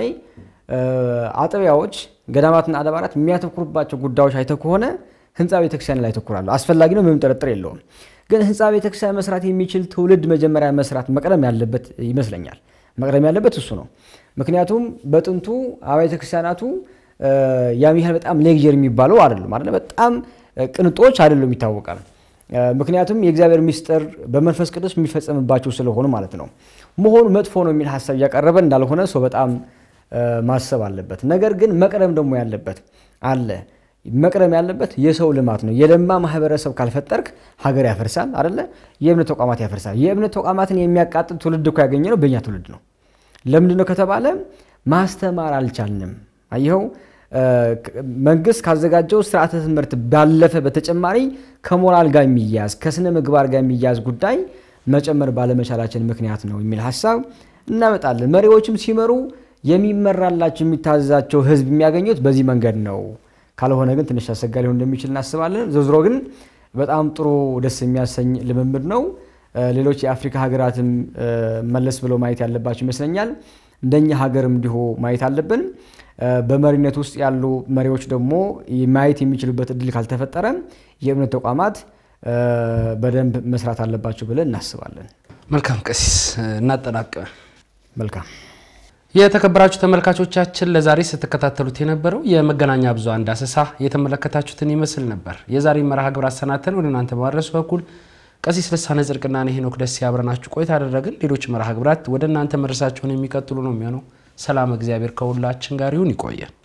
አጥቢያዎች፣ ገዳማትና አድባራት የሚያተኩሩባቸው ጉዳዮች አይተህ ከሆነ ህንፃ ቤተክርስቲያን ላይ ያተኩራሉ። አስፈላጊ ነው፣ ምንም ጥርጥር የለውም። ግን ህንፃ ቤተክርስቲያን መስራት የሚችል ትውልድ መጀመሪያ መስራት መቅደም ያለበት ይመስለኛል። መቅደም ያለበት እሱ ነው። ምክንያቱም በጥንቱ አብያተ ክርስቲያናቱ ያም ያህል በጣም ሌግጀር የሚባለው አይደሉም አይደለ፣ በጣም ቅንጦች አይደሉም ይታወቃል። ምክንያቱም የእግዚአብሔር ምስጢር በመንፈስ ቅዱስ የሚፈጸምባቸው ስለሆኑ ማለት ነው። መሆኑ መጥፎ ነው የሚል ሀሳብ እያቀረበ እንዳልሆነ ሰው በጣም ማሰብ አለበት። ነገር ግን መቅደም ደግሞ ያለበት አለ መቅደም ያለበት የሰው ልማት ነው። የለማ ማህበረሰብ ካልፈጠርክ ሀገር ያፈርሳል አደለ? የእምነት ተቋማት ያፈርሳል። የእምነት ተቋማትን የሚያቃጥል ትውልድ እኮ ያገኘ ነው በእኛ ትውልድ ነው። ለምንድን ነው ከተባለ ማስተማር አልቻልንም። አየኸው መንግስት ካዘጋጀው ስርዓተ ትምህርት ባለፈ በተጨማሪ ከሞራል ጋር የሚያያዝ ከስነ ምግባር ጋር የሚያያዝ ጉዳይ መጨመር ባለመቻላችን ምክንያት ነው የሚል ሀሳብ እናመጣለን። መሪዎችም ሲመሩ የሚመራላቸው የሚታዘዛቸው ህዝብ የሚያገኙት በዚህ መንገድ ነው። ካልሆነ ግን ትንሽ አስቸጋሪ ሊሆን እንደሚችል እናስባለን። ዘዝሮ ግን በጣም ጥሩ ደስ የሚያሰኝ ልምምድ ነው። ሌሎች የአፍሪካ ሀገራትም መለስ ብለው ማየት ያለባቸው ይመስለኛል። እንደኛ ሀገርም እንዲሁ ማየት አለብን። በመሪነት ውስጥ ያሉ መሪዎች ደግሞ ማየት የሚችሉበት እድል ካልተፈጠረ የእምነት ተቋማት በደንብ መስራት አለባቸው ብለን እናስባለን። መልካም ቀሲስ እናጠናቅ። መልካም የተከበራችሁ ተመልካቾቻችን ለዛሬ ስትከታተሉት የነበረው የመገናኛ ብዙኃን ዳሰሳ የተመለከታችሁትን ይመስል ነበር። የዛሬ መርሃ ግብር አሰናተን ወደ እናንተ በማድረሱ በኩል ቀሲስ ልሳነ ጽድቅና እኔ ሄኖክ ደስ ያብረናችሁ ቆይታ አደረግን። ሌሎች መርሃ ግብራት ወደ እናንተ መድረሳቸውን የሚቀጥሉ ነው የሚሆነው። ሰላም እግዚአብሔር ከሁላችን ጋር ይሁን። ይቆየን።